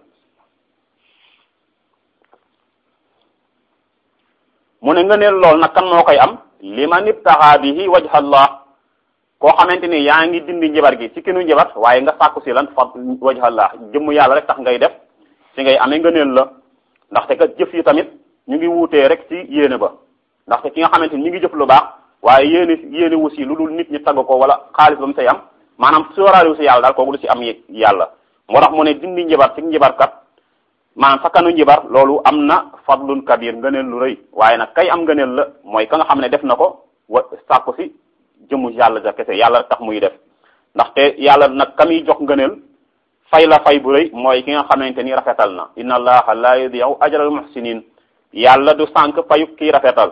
mu ne ngëneel lool nag kan moo koy am liman ibtaxa bihi wajha allah koo xamante ni yaa ngi dindi njabar gi ci kinu njabar waaye nga sàkku si lan fa wajha allah jëmm yàlla rek tax ngay def si ngay amee ngëneel la ndaxte kat jëf yi tamit ñu ngi wuutee rek ci yéene ba ndaxte ki nga xamante ni ñu ngi jëf lu baax waaye yéene yéene wu si lu dul nit ñi tagg ko wala xaalis ba mu say am maanaam sóoraale wu si yàlla daal kooku lu si am yàlla moo tax mu ne dindi njabar ci njabarkat maanaam sakkanu njibar loolu am na fadlun kabir ngëneel lu rëy waaye nag kay am ngëneel la mooy ka nga xam ne def na ko wa sàkku si jëmu yàlla ja kese yàlla tax muy def ndaxte yàlla nag ka muy jox ngëneel fay la fay bu rëy mooy ki nga xamante ni rafetal na inna allaha la yudiu ajral muhsinin yàlla du sànq payu kii rafetal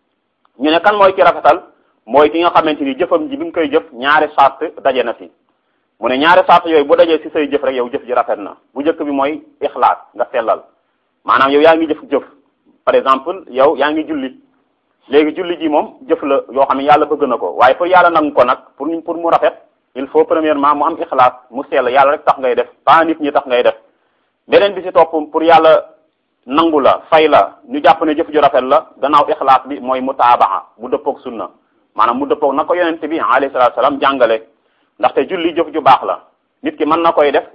ñu ne kan mooy ki rafetal mooy ki nga xamante ni jëfam ji bi nga koy jëf ñaari sart daje na si mu ne ñaari sart yooyu bu dajee ci say jëf rek yow jëf ji rafet na bu njëkk bi mooy ixlaas nga sellal maanaam yow yaa ngi jëf jëf par exemple yow yaa ngi julli léegi julli ji moom jëf la yoo xam ne yàlla bëgg na ko waaye pour yàlla nangu ko nag pour pour mu rafet il faut premièrement mu am ixlaas mu sell yàlla rek tax ngay def pas nit ñi tax ngay def beneen bi ci topp pour yàlla nangu la fay la ñu jàpp ne jëf ju rafet la gannaaw ixlaas bi mooy mutaabaa mu dëppoog sunna maanaam mu dëppoog na ko yonente bi alayhi salaatu salaam jàngale ndaxte julli jëf ju baax la nit ki mën na koy def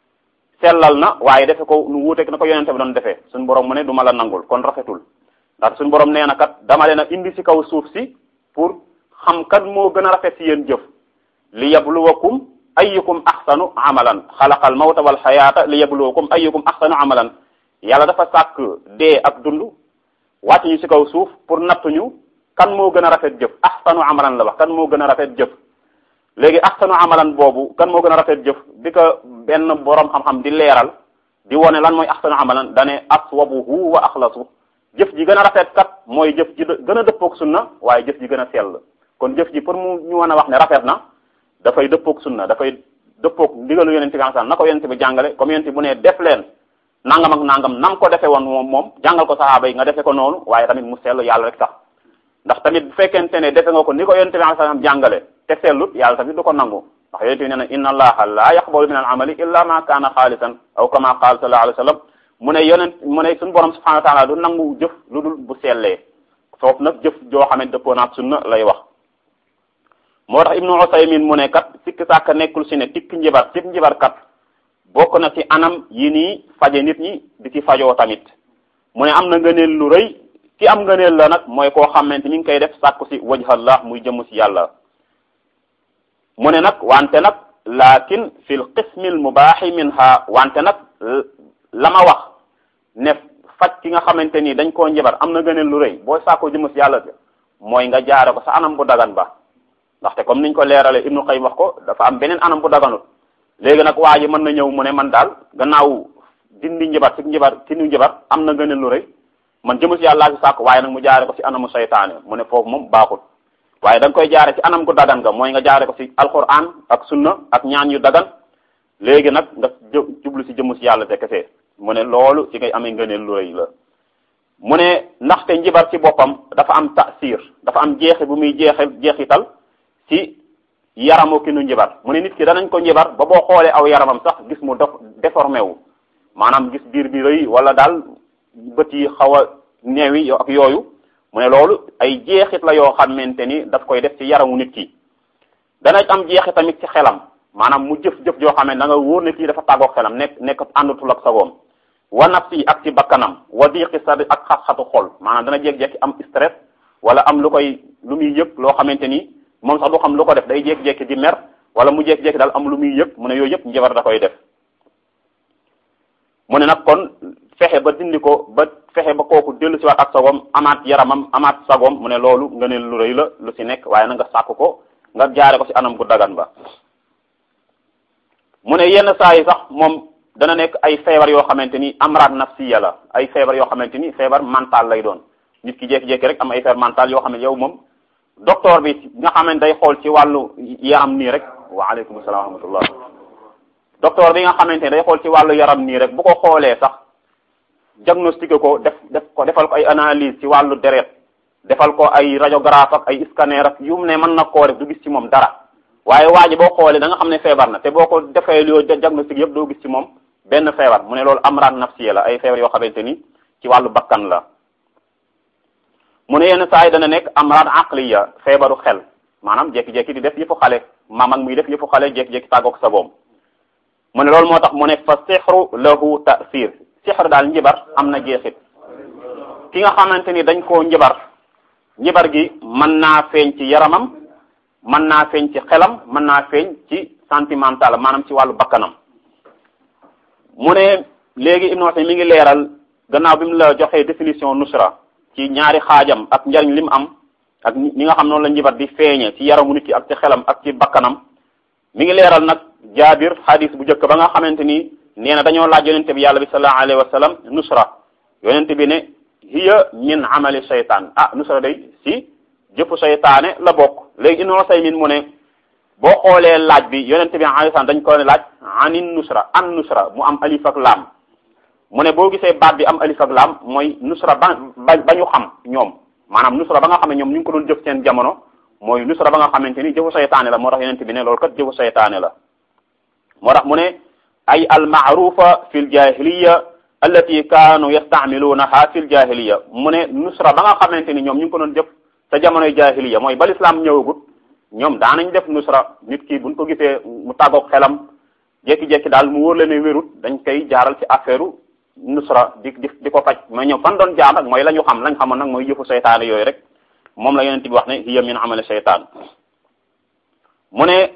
sellal na waaye defe ko nu wuuteeg na ko yonente bi doon defee suñu borom mu ne du ma la nangul kon rafetul ndax suñu borom nee na kat dama leen a indi ci kaw suuf si pour xam kat moo gën a rafet ci yéen jëf li yabluwakum ayyukum ahsanu amalan xalaqal mawta wal xayaata li yabluwakum ayyukum ahsanu amalan yàlla dafa sàkk dee ak dund wàcc ñu ci kaw suuf pour nattuñu kan moo gën a rafet jëf ahsanu amalan la wax kan moo gën a rafet jëf léegi ahsanu amalan boobu kan moo gën a rafet jëf bi ko benn borom xam-xam di leeral di wone lan mooy ahsanu amalan dane aswabuhu wa axlasu jëf ji gën a rafet kat mooy jëf ji gën a dëppoog sunna waaye jëf ji gën a sell kon jëf ji pour mu ñu mën a wax ne rafet na dafay dëppoog sunna dafay dëppoog ndigalu yonente bi na ko yonente bi jàngale comme yonente bu ne def leen nangam ak nangam nam ko defe woon moom moom jàngal ko saxaaba yi nga defe ko noonu waaye tamit mu sell yàlla rek tax ndax tamit bu fekkente ne defe nga ko ni ko yonente bi sallam jàngale te sellut yàlla tamit du ko nangu ndax yonente bi nee na inna allaha la yaqbalu min al amali illa ma kaana xaalisan aw kama qaal sallallahu alayhi wa sallam mu ne yonent mu ne suñu borom subhanahu wa taala du nangu jëf lu dul bu sellee foofu nag jëf joo xam ne dëppoo naat sunna lay wax moo tax ibnu usaymin mu ne kat sikk sàkk nekkul si ne tikk njibar tikk njibar kat bokk na ci anam yi nii faje nit ñi di ci fajoo tamit mu ne am na ngëneel lu rëy ki am ngëneel la nag mooy koo xamante mi ngi koy def sàkku si wajhallah muy jëmm si yàlla mu ne nag wante nag lakin fi l qismi l mubaaxi minha wante nag la ma wax ne faj ki nga xamante ni dañ koo njabar am na ngëneel lu rëy boo sàkkoo jëmm si yàlla mooy nga jaare ko sa anam bu dagan ba ndaxte comme niñ ko leeralee ibnu qayyim wax ko dafa am beneen anam bu daganut léegi nag waa ji mën na ñëw mu ne man daal gannaaw dindi njabar ci njabar ci nu njabar am na ngëneel lu rëy man jëmm si yàlla laa si sàkk waaye nag mu jaare ko si anamu saytaane mu ne foofu moom baaxul waaye da nga koy jaare ci anam gu dagan nga mooy nga jaare ko si alquran ak sunna ak ñaan yu dagan léegi nag nga jublu si jëmm si yàlla te kese mu ne loolu ci ngay amee ngëneel lu rëy la mu ne ndaxte njibar ci boppam dafa am tasir dafa am jeexi bu muy jeexe jeexital ci yaramu ki nu njibar mu ne nit ki danañ ko njibar ba boo xoolee aw yaramam sax gis mu def déformé wu maanaam gis biir bi rëy wala daal bët yi xaw a neewi ak yooyu mu ne loolu ay jeexit la yoo xamante ni daf koy def ci yaramu nit ki dana am jeexit tamit ci xelam maanaam mu jëf-jëf joo xam ne da nga wóor ne kii dafa tàggoog xelam nekk nekk àndatul ak sagoom wa nafsi ak ci bakkanam wa diqi sadri ak xat-xatu xol maanaam dana jékki-jékki am stress wala am lu koy lu muy yëg loo xamante ni moom sax du xam lu ko def day jékki-jékki di mer wala mu jékki-jékki daal am lu muy yëg mu ne yooyu yëpp njabar da koy def mu ne nag kon fexe ba dindi ko ba fexe ba kooku dellu si waat ak sagoom amaat yaramam amaat sagoom mu ne loolu nga ne lu rëy la lu si nekk waaye na nga sàkk ko nga jaare ko si anam gu dagan ba mu ne yenn saa yi sax moom dana nekk ay feebar yoo xamante ni amraad nafsiya la ay feebar yoo xamante ni feebar mental lay doon nit ki jékki-jékki rek am ay feebar mental yoo xam ne yow moom docteur bi nga xam ne day xool ci wàllu yaram nii rek waaleykum salaam wa rahmatullah docteur bi nga xamante ne day xool ci wàllu yaram nii rek bu ko xoolee sax diagnostiqué ko def def ko defal ko ay analyse ci wàllu deret defal ko ay radiographe ak ay scanner ak yu mu ne mën na koo def du gis ci moom dara waaye waa ji boo xoolee da nga xam ne feebar na te boo ko defee yoo diagnostic yëpp doo gis ci moom benn feebar mu ne loolu amraad nafsiya la ay feebar yoo xamante ni ci wàllu bakkan la mu ne yenn saa yi dana nekk amraad aqliya feebaru xel maanaam jékki-jékki di def yëfu xale maam ak muy def yëfu xale jékki-jékki tàggoog sagoom mu ne loolu moo tax mu ne fa sixru lahu tasir sixru daal njibar am na jeexit ki nga xamante ni dañ koo njibar njibar gi mën naa feeñ ci yaramam mën naa feeñ ci xelam mën naa feeñ ci sentimental maanaam ci wàllu bakkanam mu ne léegi Ibnu Usaymin mi ngi leeral gannaaw bi mu la joxee définition nusra ci ñaari xaajam ak njariñ li mu am ak ñi nga xam noonu la njibar di feeñe ci yaramu nit ki ak ci xelam ak ci bakkanam mi ngi leeral nag jaabir hadis bu njëkk ba nga xamante ni nee na dañoo laaj yonente bi yàlla bi sallallahu alayhi wa sallam nusra yonente bi ne hiya min amali shaytaan ah nusra day si jëfu shaytaane la bokk léegi Ibnu Usaymin mu ne boo xoolee laaj bi yonente bi alayhi salaam dañ ko ne laaj anin nusra an nusra mu am alif ak laam mu ne boo gisee baat bi am alif ak laam mooy nusra ba ba ba ñu xam ñoom maanaam nusra ba nga xam ne ñoom ñu ngi ko doon jëf seen jamono mooy nusra ba nga xamante ni jëfu saytaane la moo tax yonente bi ne loolu kat jëfu saytaane la moo tax mu ne ay almaarufa fi ljahiliya allati kaanu yastaamiluunaha fi ljahiliya mu ne nusra ba nga xamante ni ñoom ñu ngi ko doon jëf sa jamonoy jahiliya mooy ba lislaam ñëwagut ñoom daanañ def nusra nit ki buñ ko gisee mu tàggoog xelam jékki-jékki daal mu wóor la ne wérut dañ koy jaaral ci affaire nusra di di di ko faj mais ñoom fan doon jaar nag mooy la ñu xam lañ xamoon nag mooy yëfu seytaane yooyu rek moom la yonent bi wax ne hiya min amali seytaan mu ne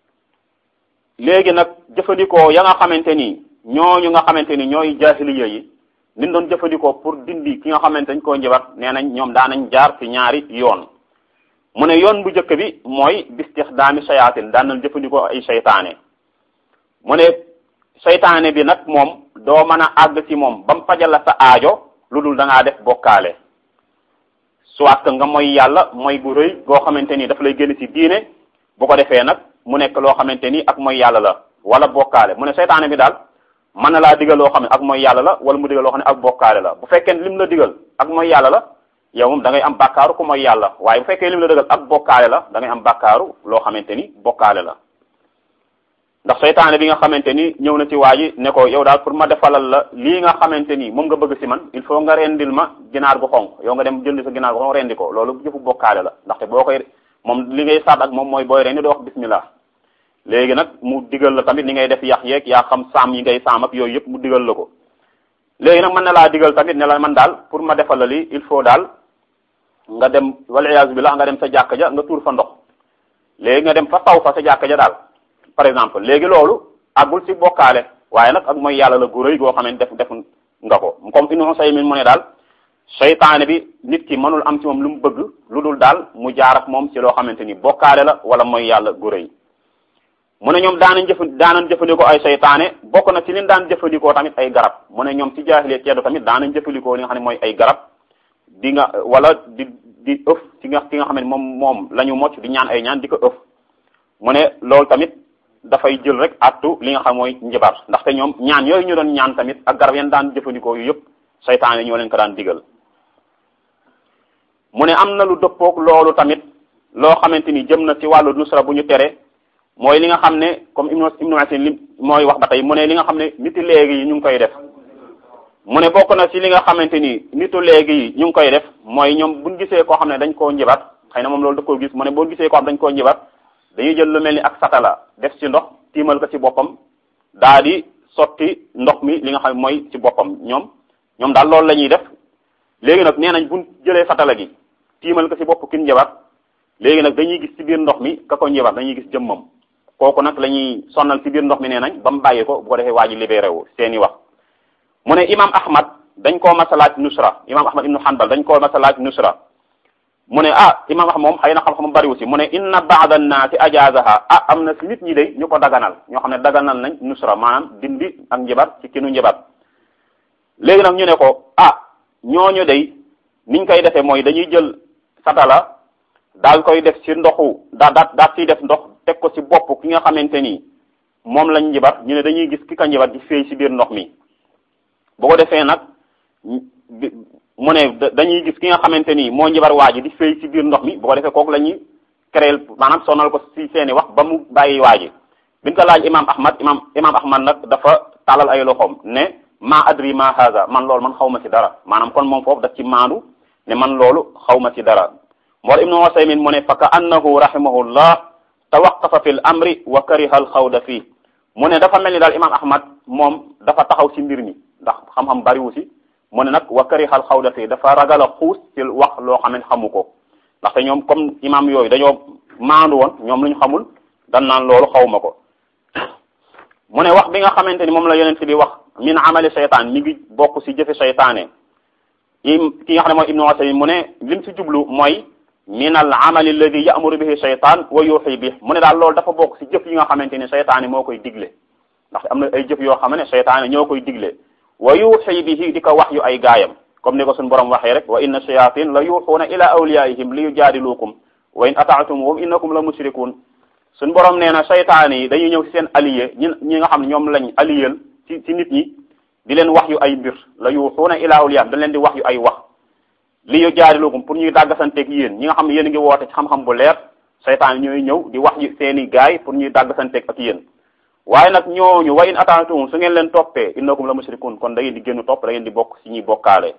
léegi nag jëfandikoo ya nga xamante ni ñooñu nga xamante ni ñooy jaahiliya yi liñ doon jëfandikoo pour dindi ki nga xamante dañ koo njabar nee nañ ñoom daanañ jaar ci ñaari yoon mu ne yoon bu njëkk bi mooy bistixdaami sayaatin daan nañ jëfandikoo ay seytaane mu ne seytaane bi nag moom doo mën a àgg ci moom ba mu fajal la sa aajo lu dul da ngaa def bokkaale soit que nga mooy yàlla mooy gu rëy goo xamante ni daf lay génn ci diine bu ko defee nag mu nekk loo xamante ni ak mooy yàlla la wala bokkaale mu ne seytaane bi daal mën na laa digal loo xam ne ak mooy yàlla la wala mu digal loo xam ne ak bokkaale la bu fekkee lim la digal ak mooy yàlla la yow moom da ngay am bàkkaaru ku mooy yàlla waaye bu fekkee lim la digal ak bokkaale la da ngay am bàkkaaru loo xamante ni bokkaale la ndax seytaane bi nga xamante ni ñëw na ci waa ji ne ko yow daal pour ma defalal la lii nga xamante ni moom nga bëgg si man il faut nga rendil ma ginaar gu xonq yow nga dem jënd sa ginaar gu xonq rendi ko loolu jëfu bokkaale la ndaxte boo koy moom li ngay saat ak moom mooy booy rendi doo wax bismillah léegi nag mu digal la tamit ni ngay def yax yeeg yaa xam saam yi ngay saam ak yooyu yëpp mu digal la ko léegi nag mën na laa digal tamit ne la man daal pour ma defal la lii il faut daal nga dem wala iyaazu billah nga dem sa jàkka ja nga tuur fa ndox léegi nga dem fa taw fa sa jàkka ja daal par exemple léegi loolu àggul ci bokkaale waaye nag ak mooy yàlla la gu rëy goo xam ne def def nga ko comme Ibnu Usaymin mu ne daal seytaane bi nit ki mënul am ci moom lu mu bëgg lu dul daal mu jaar ak moom ci loo xamante ni bokkaale la wala mooy yàlla gu rëy mu ne ñoom daanañ jëf daanañ jëfandikoo ay seytaane bokk na ci liñ daan jëfandikoo tamit ay garab mu ne ñoom ci jaahiliya ceddo tamit daanañ jëfandikoo li nga xam ne mooy ay garab di nga wala di di ëf ci nga ci nga xam ne moom moom la ñu mocc di ñaan ay ñaan di ko ëf mu ne loolu tamit dafay jël rek attu li nga xam mooy njabar ndaxte ñoom ñaan yooyu ñu doon ñaan tamit ak garab yan daan jëfandikoo yu yëpp seytaane ñoo leen ko daan digal mu ne am na lu dëppoog loolu tamit loo xamante ni jëm na ci wàllu nusra bu ñu tere mooy li nga xam ne comme ibnu ibnu Asin li mooy wax ba tey mu ne li nga xam ne niti léegi yi ñu ngi koy def mu ne bokk na ci li nga xamante ni nitu léegi yi ñu ngi koy def mooy ñoom buñ gisee koo xam ne dañ koo njibat xëy na moom loolu da koo gis mu ne boo gisee koo xam dañ koo njibat dañuy jël lu mel ni ak satala def ci ndox tiimal ko ci boppam daa di sotti ndox mi li nga xam mooy ci boppam ñoom ñoom daal loolu la ñuy def léegi nag nee nañ buñ jëlee satala gi tiimal ko ci bopp kin njibat léegi nag dañuy gis ci biir ndox mi ka ko njibat dañuy gis jëmmam kooku nag la ñuy sonnal ci biir ndox mi nee nañ ba mu bàyyi ko bu ko defee waa ji libéré wu seeni wax mu ne imam ahmad dañ koo masalaaj nusra imam ahmad ibnu hanbal dañ koo masalaaj nusra mu ne ah imam ahmad moom xëy na xam-xam bariwu si mu ne inna baada naasi ajazaha ah am na si nit ñi de ñu ko daganal ñoo xam ne daganal nañ nusra maanaam dindi ak njibat ci kinu njibat léegi nag ñu ne ko ah ñooñu day niñ koy defee mooy dañuy jël satala daal koy def ci ndoxu daa daa daa ciy def ndox teg ko ci bopp ki nga xamante ni moom lañ njibat ñu ne dañuy gis ki ka njibat di féey ci biir ndox mi boo ko defee nag mu ne dañuy gis ki nga xamante ni moo njibar waa ji di féey ci biir ndox mi boo ko defee kooku la ñuy créer maanaam sonal ko ci seeni wax ba mu bàyyi waa ji biñ ko laaj imam ahmad imam imam ahmad nag dafa tàllal ay loxoom ne ma adri ma haza man loolu man xaw ma ci dara maanaam kon moom foofu daf ci maandu ne man loolu xaw ma ci dara moo ibnu wasaymin mu ne fa ka annahu rahimahullah tawaqafa fi l amri wa kariha al xawda fii mu ne dafa mel ni daal imam ahmad moom dafa taxaw ci mbir mi ndax xam-xam bariwu si mu ne nag wa karihal xawda fii dafa ragal a xuus ci wax loo xam ne xamu ko ndaxte ñoom comme imam yooyu dañoo maandu woon ñoom lu ñu xamul dan naan loolu xawma ko mu ne wax bi nga xamante ni moom la yonent bi wax min amali seytaan mi ngi bokk si jëfe seytaane im ki nga xam ne mooy ibnu wasaymin mu ne lim si jublu mooy min al amali alladi yamuru bihi seytaan wa yuuxi bi mu ne daal loolu dafa bokk si jëf yi nga xamante ni seytaane moo koy digle ndax am na ay jëf yoo xam ne seytaane ñoo koy digle wa yuuxi bihi di ko wax yu ay gaayam comme ni ko suñu borom waxee rek wa inna shayatin la yuuxuuna ila awliyaihim li yujaadilukum wa in ataatumuhum innakum la mushrikun suñu borom nee na seytaane yi dañuy ñëw si seen allié ñi ñi nga xam ne ñoom lañ alliyel ci ci nit ñi di leen wax yu ay mbir la yuuxuuna ila awliyaihim dañ leen di wax yu ay wax li yujaadilukum pour ñuy dàggasanteeg yéen ñi nga xam ne yéen a ngi woote ci xam-xam bu leer seytaane ñooy ñëw di wax yu seeni gaay pour ñuy dàggasanteeg ak yéen waaye nag ñooñu wa in ataatum su ngeen leen toppee innakum la mushrikun kon da ngeen di génn topp da ngeen di bokk ci ñuy bokkaale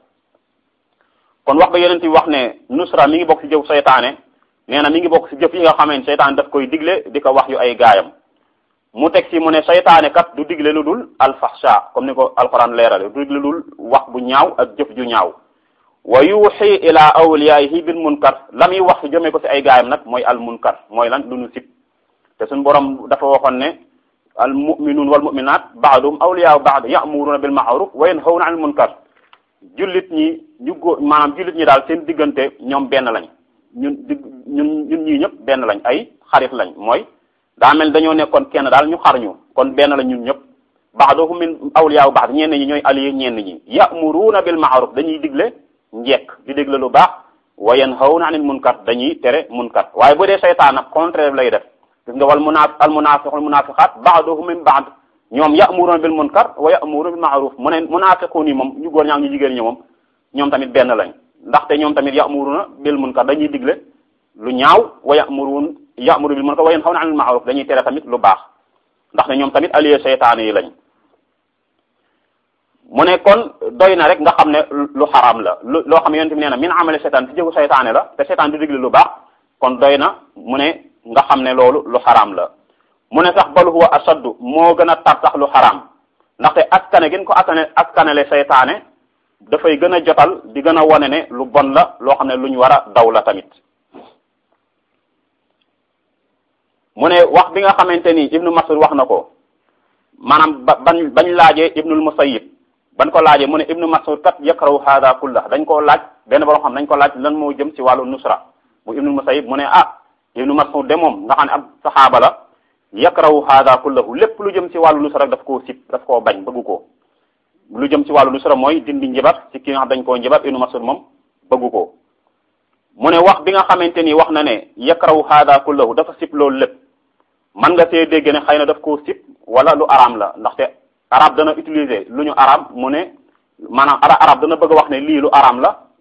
kon wax ba yonent bi wax ne nusra mi ngi bokk ci jëf seytaane nee na mi ngi bokk ci jëf yi nga xamee ne seytaane daf koy digle di ko wax yu ay gaayam mu teg ci mu ne seytaane kat du digle lu dul alfahsha comme ni ko alquran leerale du digle lu dul wax bu ñaaw ak jëf ju ñaaw wa yuuxi ila awliyaihi bil munkar la muy wax jëmee ko ci ay gaayam nag mooy al munkar mooy lan lu ñu sib te suñu borom dafa waxoon ne al muminuun wal muminat baaduhum awliyaa baad ya'muruna bil ma'ruf wa yanhawna anil munkar jullit ñi ñu góor maanaam jullit ñi daal seen diggante ñoom benn lañ ñun di ñun ñun ñii ñëpp benn lañ ay xarit lañ mooy daa mel dañoo nekkoon kenn daal ñu xar ñu kon benn lañ ñun ñëpp baaduhum min awliyaa baad ñenn ñi ñooy allié ñenn ñi ya'muruna bil ma'ruf dañuy digle njekk di digle lu baax wa yanhawna anil munkar dañuy tere munkar waaye bu dee seytaan nag contraire lay def gis nga wal munaaf al munaafiqu al munaafiqaat ba'duhum min ba'd ñoom ya'muruna bil munkar wa ya'muruna bil ma'ruf mu ne munaafiqun yi moom ñu góor ñaa ñu jigéen ñi moom ñoom tamit benn lañ ndaxte ñoom tamit ya'muruna bil munkar dañuy digle lu ñaaw wa ya'murun ya'muru bil munkar wa yanhawna 'anil ma'ruf dañuy tere tamit lu baax ndaxte ñoom tamit allié seytaane yi lañ mu ne kon doy na rek nga xam ne lu xaraam la lu loo xam ne yonent bi nee na min amali seytaan ci jëfu seytaane la te seytaan du digle lu baax kon doy na mu ne nga xam ne loolu lu xaraam la mu ne sax bal huwa ashaddu moo gën a tar sax lu xaraam ndaxte askane gën ko askane askanele seytaane dafay gën a jotal di gën a wone ne lu bon la loo xam ne lu ñu war a daw la tamit mu ne wax bi nga xamante ni ibnu masud wax na ko maanaam ba bañ bañ laajee ibnul musayyib ban ko laajee mu ne ibnu masud kat yakrahu hada kullah dañ koo laaj benn borom xam dañ ko laaj lan moo jëm ci wàllu nusra bu ibnul musayyib mu ne ah ibnu masud de moom nga xam ne ab saxaaba la yakrahu hada kullahu lépp lu jëm ci wàllu nusra rek daf koo sib daf koo bañ bëggu ko lu jëm ci wàllu nusra mooy dindi njibar ci ki nga xam dañ koo njibar ibnu masud moom bëggu ko mu ne wax bi nga xamante ni wax na ne yakrahu hada kullahu dafa sib loolu lépp man nga see dégg ne xëy na daf koo sib wala lu araam la ndaxte arab dana utiliser lu ñu araam mu ne maanaam ara arab dana bëgg a wax ne lii lu araam la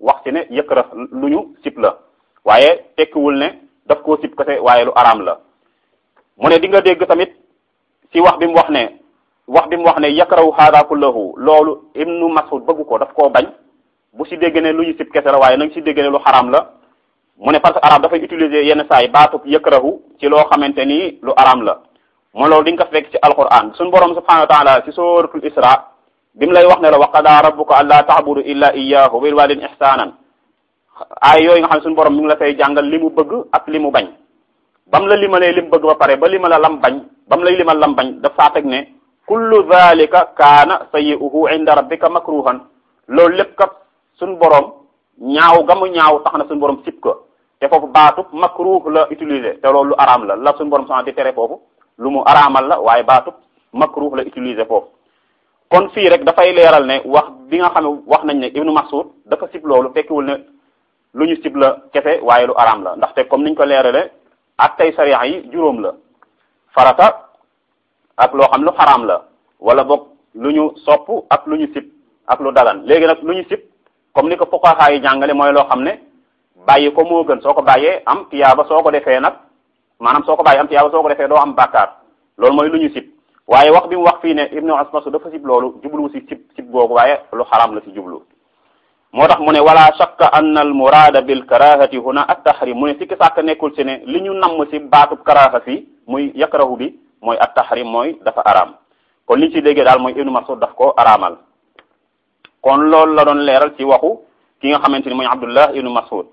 wax ci ne yëkkara lu ñu sib la waaye tekkiwul ne daf koo sib kese waaye lu araam la mu ne di nga dégg tamit ci wax bi mu wax ne wax bi mu wax ne yakrahu hada kullahu loolu ibnu mas'ud bëgg ko daf koo bañ bu si dégg ne lu ñu sib kese la waaye nanga si dégg ne lu xaraam la mu ne parce que arab dafay utiliser yenn saa yi baatub yakrahu ci loo xamante ni lu araam la mo loolu di nga ko fekk ci alquran suñu borom subhanahu wa taala ci suratul isra bi mu lay wax ne la wa qadaa rabbuka alla ta'budu illa iyyahu bil walidayni ihsanan ay yooyu nga xam ne suñu borom mi ngi la fay jàngal li mu bëgg ak li mu bañ bam la limalee li mu bëgg ba pare ba limala lam bañ bam lay limal lam bañ dafa teg ne kullu dhalika kaana sayyi'uhu inda rabbika makruhan loolu lépp kat suñu borom ñaaw gamu ñaaw tax na suñu borom sib ko te foofu baatub makruh la utiliser te loolu lu araam la la suñu borom sax di tere foofu lu mu araamal la waaye baatub makruh la utiliser foofu kon fii rek dafay leeral ne wax bi nga xam ne wax nañ ne ibnu mas'ud dafa sib loolu fekkiwul ne lu ñu sib la kese waaye lu araam la ndaxte comme niñ ko leerale ak tey sariya yi juróom la farata ak loo xam lu xaraam la wala boog lu ñu sopp ak lu ñu sib ak lu dagan léegi nag lu ñu sib comme ni ko fuqaha yi jàngale mooy loo xam ne bàyyi ko moo gën soo ko bàyyee am tiyaaba soo ko defee nag maanaam soo ko bàyyee am tiyaaba soo ko defee doo am bàkkaar loolu mooy lu ñu sib waaye wax bi mu wax fii ne ibnu asmasu dafa sib loolu jublu si sib sib googu waaye lu xaraam la si jublu moo tax mu ne wala shakka anna al murada bil karahati huna at tahrim mu ne sikki sàkk nekkul si ne li ñu namm si baatub karaha fi muy yakrahu bi mooy at tahrim mooy dafa araam kon liñ ci déggee daal mooy ibnu masud daf ko araamal kon loolu la doon leeral ci waxu ki nga xamante ni mooy abdullah ibnu masud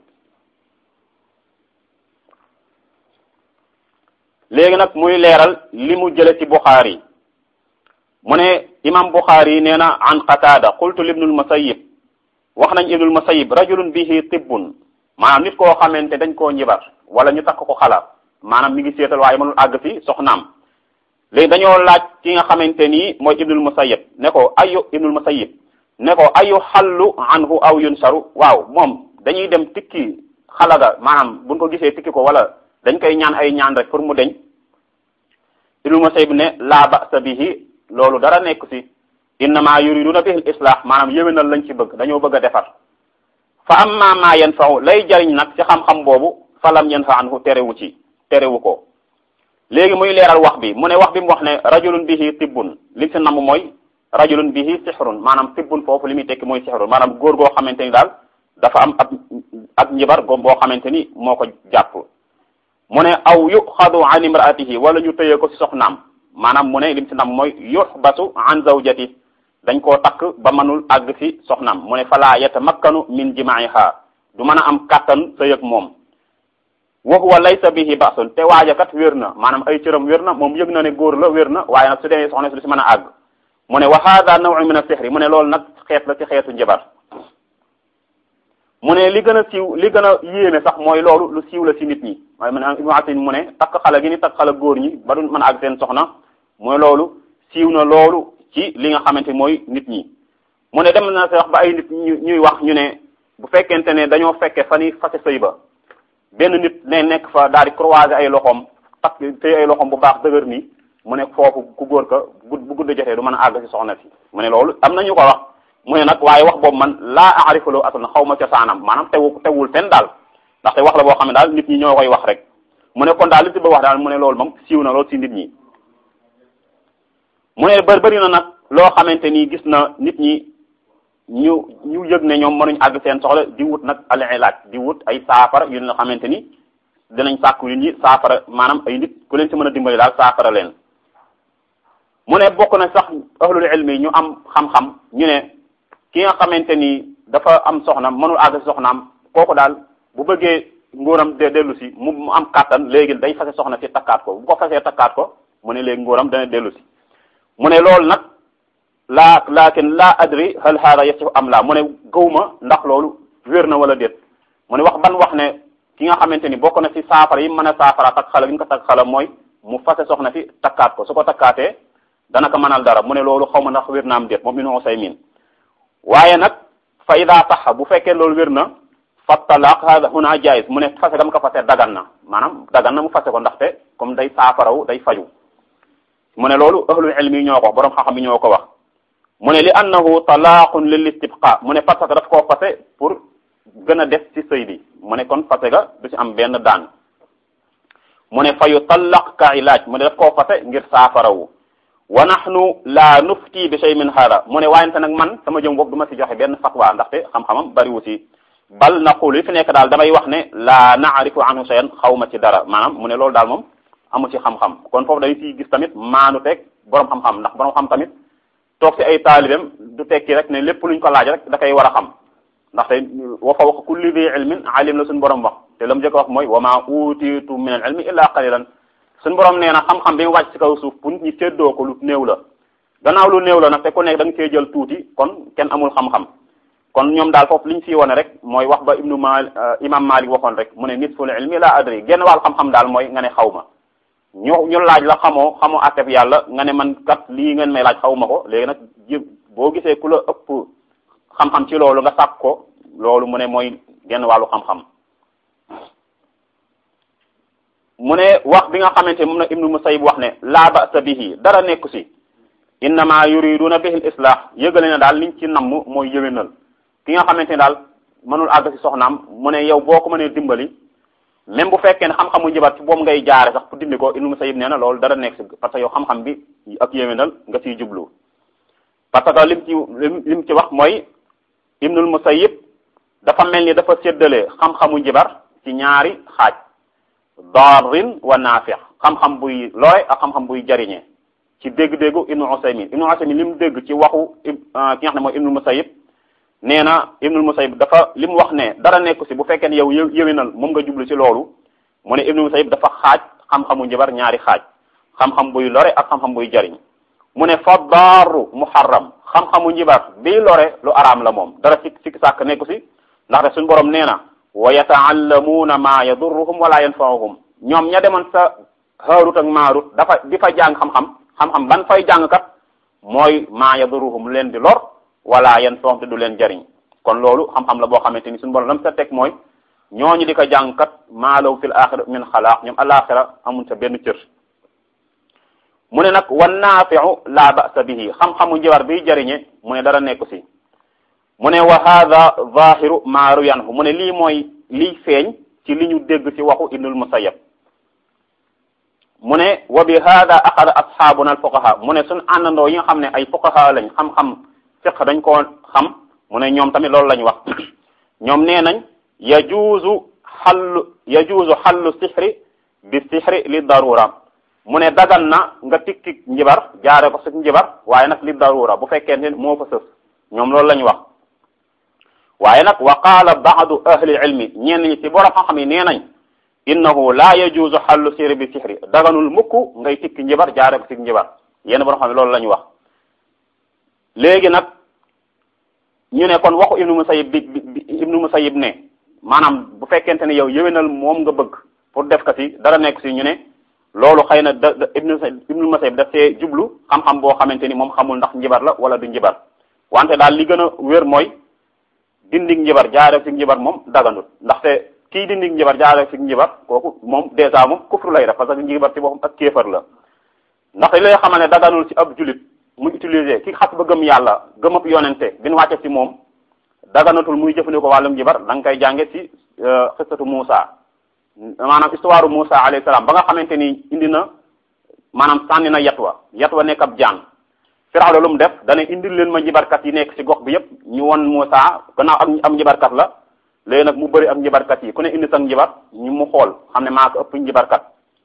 léegi nag muy leeral li mu jële ci buxaari mu ne imam buxaari nee na an qatada qultu libnul musayib wax nañ ibnul musayib rajulun bihi tibbun maanaam nit koo xamante dañ koo njibar wala ñu takk ko xala maanaam mi ngi seetal waaye mënul àgg fi soxnaam léegi dañoo laaj ki nga xamante nii mooy ibnul musayib ne ko ayu ibnul musayib ne ko ayu xallu anhu aw yunsaru waaw moom dañuy dem tikki xalaga maanaam buñ ko gisee tikki ko wala dañ koy ñaan ay ñaan rek pour mu deñ ibnul musayib ne laa ba'sa bihi loolu dara nekk ci innama yuriduna bihi al-islah maanaam yéwénal lañ ci bëgg dañoo bëgg a defar fa amma ma yanfa'u lay jariñ nag ci xam-xam boobu falam yanfa anhu terewu ci terewu ko léegi muy leeral wax bi mu ne wax bi mu wax ne rajulun bihi tibbun li ci namm mooy rajulun bihi sihrun maanaam tibbun foofu li muy tekki mooy sihrun maanaam góor goo xamante ni daal dafa am ab ab njibar go boo xamante ni moo ko jàpp mu ne aw yuxadu an imraatihi wala ñu tëyee ko ci soxnaam maanaam mu ne lim ci nam mooy yuxbasu an zawjati dañ koo takk ba mënul àgg ci soxnaam mu ne fala yatamakkanu min jimaiha du mën a am kàttan sëy ak moom wa huwa laysa bihi ba'sun te waaja kat wér na maanaam ay cëram wér na moom yëg na ne góor la wér na waaye nag su demee soxna si du si mën a àgg mu ne wa hada naw'un min as-sihri mu ne loolu nag xeet la ci xeetu njabar mu ne li gën a siiw li gën a yéeme sax mooy loolu lu siiw la ci nit ñi waaye mu ne Ibnu Atin mu ne takk xale gi ni takk xale góor ñi ba du mën a àgg seen soxna mooy loolu siiw na loolu ci li nga xamante mooy nit ñi mu ne dem na sax ba ay nit ñu ñuy wax ñu ne bu fekkente ne dañoo fekke fa ni fase sëy ba benn nit ne nekk fa daal di croiser ay loxoom takk tey ay loxoom bu baax dëgër nii mu ne foofu ku góor ka bu bu gudd jotee du mën a àgg ci soxna si mu ne loolu am na ñu ko wax mu ne nag waaye wax boobu man laa aarifu lu aslan xaw ma cosaanam maanaam tewu tewul fenn daal ndaxte wax la boo xam ne daal nit ñi ñoo koy wax rek mu ne kon daal li ci ba wax daal mu ne loolu moom siiw na loolu ci nit ñi mu ne bër bëri na nag loo xamante ni gis na nit ñi ñu ñu yëg ne ñoom mënuñ àgg seen soxla di wut nag al ilaaj di wut ay saafara yu nga xamante ni dinañ sàkku nit ñi saafara maanaam ay nit ku leen ci mën a dimbali daal saafara leen mu ne bokk na sax ahlul ilmi ñu am xam-xam ñu ne ki nga xamante ni dafa am soxna mënul àgg si soxnaam kooku daal bu bëggee ngóoram de dellu si mu mu am kàttan léegi day fase soxna si takkaat ko bu ko fasee takkaat ko mu ne léegi ngóoram dana dellu si mu ne loolu nag laa laakin laa adri hal hada yasihu am la mu ne gëwma ndax loolu wér na wala déet mu ne wax ban wax ne ki nga xamante ni bokk na si saafara yi mën a saafara takk xala gi ñu ko takk xala mooy mu fase soxna si takkaat ko su ko takkaatee dana ko mënal dara mu ne loolu xaw ma ndax wér na am déet moom Ibnu Usaymin waaye nag fa ida taxa bu fekkee loolu wér na fa talaq hada huna jaiz mu ne fase gam ko fase dagan na maanaam dagan na mu fase ko ndaxte comme day saafarawu day faju mu ne loolu ahlul ilmi ñoo ko wax borom xam-xam yi ñoo ko wax mu ne li annahu talaqun lil istibqa mu ne parce que daf koo fase pour gën a des ci sëy bi mu ne kon fase ga du ci am benn daan mu ne fa yu tallaq ka ilaaj mu ne daf koo fase ngir saafarawu wa nahnu la nufti bi shay min hada mu ne waayante nag man sama jëm bopp du ma ci joxe benn fatwa ndaxte xam-xamam bariwu ci bal naqul li fi nekk daal damay wax ne la naarifu anhu shay'an xaw ma ci dara maanaam mu ne loolu daal moom amu ci xam-xam kon foofu dañu ciy gis tamit maanu teg borom xam-xam ndax borom xam tamit toog ci ay taalibeem du tekki rek ne lépp luñ ko laaj rek da koy war a xam ndaxte wa fawqa kulli di ilmin alim la suñu borom wax te la mu njëkk wax mooy wa ma utitu min al ilmi illa qalilan suñu borom nee na xam-xam bi mu wàcc ci kaw suuf pour nit ñi séddoo ko lu néew la gannaaw lu néew la nag te ku nekk da nga cee jël tuuti kon kenn amul xam-xam kon ñoom daal foofu li ñu fi wone rek mooy wax ba ibnu mal imam malik waxoon rek mu ne nisful ilmi la adri genn wàll xam-xam daal mooy nga ne xaw ma ñu ñu laaj la xamoo xamoo atteb yàlla nga ne man kat lii ngeen may laaj xaw ma ko léegi nag ji boo gisee ku la ëpp xam-xam ci loolu nga sàkk ko loolu mu ne mooy genn wàllu xam-xam mu ne wax bi nga xamante moom na ibnu musayib wax ne laa ba'sa bihi dara nekku si innama yuriduna bihi al islah yëgale na daal liñ ci namm mooy yëwénal ki nga xamante ne daal mënul àgg si soxnaam mu ne yow boo ko mënee dimbali même bu fekkee ne xam-xamu njabar ci boobu ngay jaare sax pour dindi ko ibnu musayib nee na loolu dara nekk si parce que yow xam-xam bi ak yëwénal nga ciy jublu parce que lim ci lim ci wax mooy ibnul musayib dafa mel ni dafa séddale xam-xamu njibar ci ñaari xaaj darrin wa naafix xam-xam buy lore ak xam-xam buy jariñe ci dégg-déggu ibnu usaymin ibnu usaymin li mu dégg ci waxu ki nga xam ne mooy ibnul musayib nee na ibnul musayib dafa li mu wax ne dara nekku si bu fekkee ne yow yëwénal moom nga jublu ci loolu mu ne ibnul musayib dafa xaaj xam-xamu njibar ñaari xaaj xam-xam buy lore ak xam-xam buy jariñ mu ne fa daaru muharram xam-xamu njibar bii lore lu araam la moom dara si sikki sàkk nekku si ndaxte suñu borom nee na wa yataallamuuna ma yadurruhum wala yanfauhum ñoom ña demoon sa haarut ak maarut dafa di fa jàng xam-xam xam-xam ban fay jàng kat mooy ma yadurruhum leen di lor wala yanfauhum te du leen jariñ kon loolu xam-xam la boo xamante ni suñu borom lam sa teg mooy ñooñu di ko jàng kat maa law fil axira min xalaaq ñoom alaxira amuñ sa benn cër mu ne nag wan naafiu la ba'sa bihi xam-xamu njibar biy jariñe mu ne dara nekku si mu ne wa hada zahiru ma ruyanhu mu ne lii mooy liy feeñ ci li ñu dégg ci waxu ibnul musayyab mu ne wa bi hada axada asxaabuna al fuqaha mu ne suñ àndandoo yi nga xam ne ay fuqaha lañ xam-xam fiq dañ koo xam mu ne ñoom tamit loolu lañ wax ñoom nee nañ yajuuzu xallu yajuuzu xallu sixri bi sixri li darura mu ne dagan na nga tikki njibar jaare ko si njibar waaye nag li darura bu fekkee ne moo fa sës ñoom loolu lañ wax waaye nag wa qaala baadu ahli ilmi ñenn ñi ci borom xam-xam yi nee nañ innahu la yajuuzu xallu sixri bi sixri daganul mukk ngay tikki njibar jaare ko si njibar yenn borom xam ne loolu la ñu wax léegi nag ñu ne kon waxu ibnu musayib bi bi ibnu musayib ne maanaam bu fekkente ne yow yëwénal moom nga bëgg pour def ko si dara nekk si ñu ne loolu xëy na da ibnu ibnu musayib daf see jublu xam-xam boo xamante ni moom xamul ndax njibar la wala du njibar wante daal li gën a wér mooy dindig njibar jaare si njibar moom daganut ndaxte kii dindig njibar jaare si njibar kooku moom dèjà moom kufru lay def parce que njibar ci boppam ak kéefar la ndaxte li lay xamal ne daganul ci ab julit mu utiliser ki xas ba gëm yàlla gëm ab yonente bi ñu wàcce ci moom daganatul muy jëfandikoo wàllum njibar da nga koy jànge ci xistatu Muusa maanaam histoire Muusa alayhi salaam ba nga xamante ni indi na maanaam sànni na yat wa yat wa nekk ab jaan Firawna lu mu def dana indil leen ma njibarkat yi nekk ci gox bi yépp ñu won Muusa gannaaw am am njibarkat la léegi nag mu bëri ak njibarkat yi ku ne indi sa njibar ñu mu xool xam ne maa ko ëpp njibarkat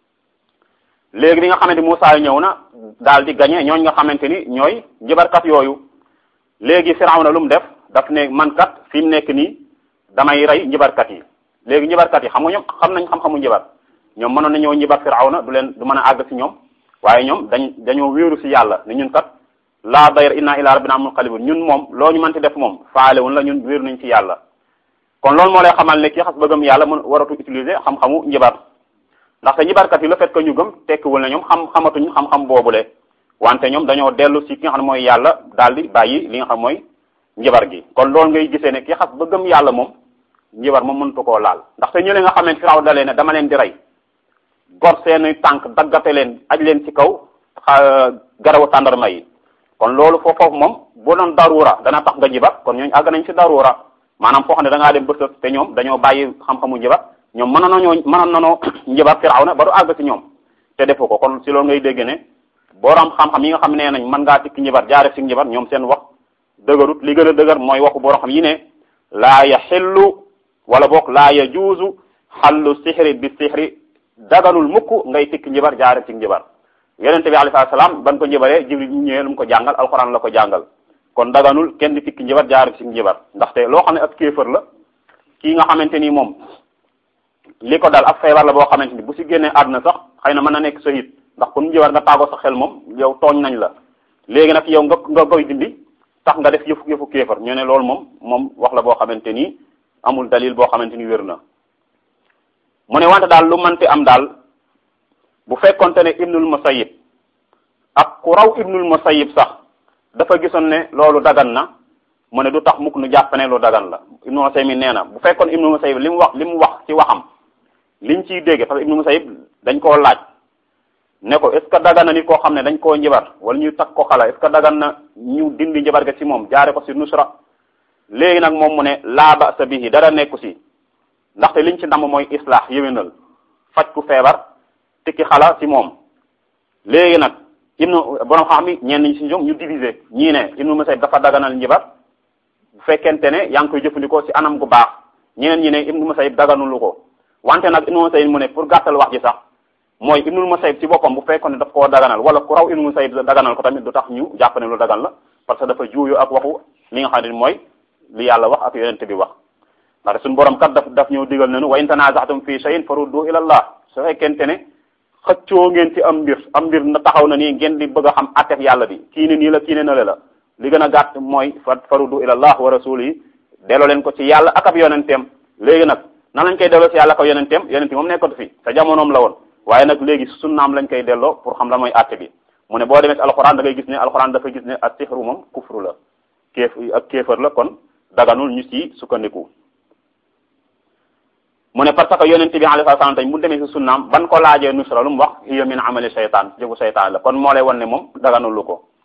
léegi bi nga xamante Muusa ñëw na daal di gañe ñooñ nga xamante ni ñooy njibarkat yooyu léegi Firawna lu mu def daf ne man kat fi mu nekk nii damay rey njibarkat yi léegi njibarkat yi xam nga ñoom xam nañ xam-xamu njibar ñoom mënoon nañoo njibar Firawna du leen du mën a àgg ci ñoom waaye ñoom dañ dañoo wéeru ci yàlla ni ñun kat laa dayr inna ila rabbina munqalibun ñun moom loo ñu mënti def moom faalewun la ñun wéeru nañ ci yàlla kon loolu moo lay xamal ne kii xas ba gëm yàlla mën waratu utiliser xam-xamu njibar ndaxte njibarkat yi le fait que ñu gëm tekkiwul ne ñoom xam xamatuñ xam-xam boobule wante ñoom dañoo dellu ci ki nga xam ne mooy yàlla daal di bàyyi li nga xam mooy njibar gi kon loolu ngay gisee ne ki xas ba gëm yàlla moom njibar moom mënatu koo laal ndaxte ñu nga xamante firaw dalee ne dama leen di rey gor seeni tànk daggate leen aj leen ci kaw garawu tàndarma yi kon loolu foofu moom boo doon daruura dana tax nga njibar kon ñooñu àgg nañ ci daruura maanaam foo xam ne da ngaa dem bësëf te ñoom dañoo bàyyi xam-xamu njibar ñoom mënoon nañoo mënoon nañoo njibar Firawna ba du àgg ci ñoom te defu ko kon si loolu ngay dégg ne borom xam-xam yi nga xam nee nañ mën ngaa tikki njibar jaare ci njibar ñoom seen wax dëgërut li gën a dëgër mooy waxu borom xam yi ne laa yaxillu wala boog laa yajuuzu xallu sixri bi sixri daganul mukk ngay tikki njibar jaare ci njibar yonente bi alayhi salaam ban ko njibaree jibril ñu ñëwee lu mu ko jàngal alxuraan la ko jàngal kon daganul kenn di tikki njibar jaare ci njibar ndaxte loo xam ne ak kéefër la kii nga xamante ni moom li ko dal ak feebar la boo xamante ni bu si génnee àdduna sax xëy na mën na nekk shahid ndax kon njibar nga tàggoo sa xel moom yow tooñ nañ la léegi nag yow nga nga koy dindi tax nga def yëfu yëfu kéefër ñu ne loolu moom moom wax la boo xamante ni amul dalil boo xamante ni wér na mu ne wante daal lu mënti am daal bu fekkonte ne ibnul musayyib ak ku raw ibnul musayyib sax dafa gisoon ne loolu dagan na mu ne du tax mukk nu jàpp ne lu dagan la ibnul musayyib nee na bu fekkoon ibnul musayyib li mu wax li mu wax ci waxam liñ ciy dégg parce que ibnul musayyib dañ koo laaj ne ko est ce que dagan na nit koo xam ne dañ koo njibar wala ñu takk ko xala est ce que dagan na ñu dindi njibar ga ci moom jaare ko ci nusra léegi nag moom mu ne laa ba sa bihi dara nekku si ndaxte liñ ci ndam mooy islaax yéwénal faj ku feebar tikki xala ci moom léegi nag ibnu borom xam mi ñenn ñi ci ñoom ñu diviser ñii ne ibnu musayyib dafa daganal njibar bu fekkente ne yaa ngi koy jëfandikoo ci anam gu baax ñeneen ñi ne ibnu musayyib daganulu ko wante nag ibnu musayyib mu ne pour gàttal wax ji sax mooy ibnu musayyib ci boppam bu fekkoon ne daf koo daganal wala ku raw ibnu musayyib daganal ko tamit du tax ñu jàpp ne lu dagan la parce que dafa juuyu ak waxu li nga xam ne mooy li yàlla wax ak yonente bi wax ndax suñu borom kat daf daf ñëw digal nañu wa in tanazatum fi shay'in faruddu ila allah su fekkente ne xëccoo ngeen ci am mbir am mbir na taxaw na nii ngeen di bëgg a xam attef yàlla bi kii ne nii la kii ne nale la li gën a gàtt mooy fa faruddu ila allah wa rasuli delloo leen ko ci yàlla ak ab yonenteem léegi nag nan lañ koy delloo ci yàlla ak ab yonenteem yonente moom nekkatu fi te jamonoom la woon waaye nag léegi sunnaam lañ koy delloo pour xam la mooy atte bi mu ne boo demee ci alxuraan da ngay gis ne alxuraan dafa gis ne ak sixru moom kufru la kéef ak kéefër la kon daganul ñu ci sukkandiku mu ne parce que yonente bi alayhi salaam tañ mu demee ci sunnaam ban ko laajee nusra lu mu wax hiya min amali shaytaan jëfu shaytaan la kon moo lay wan ne moom daganul lu ko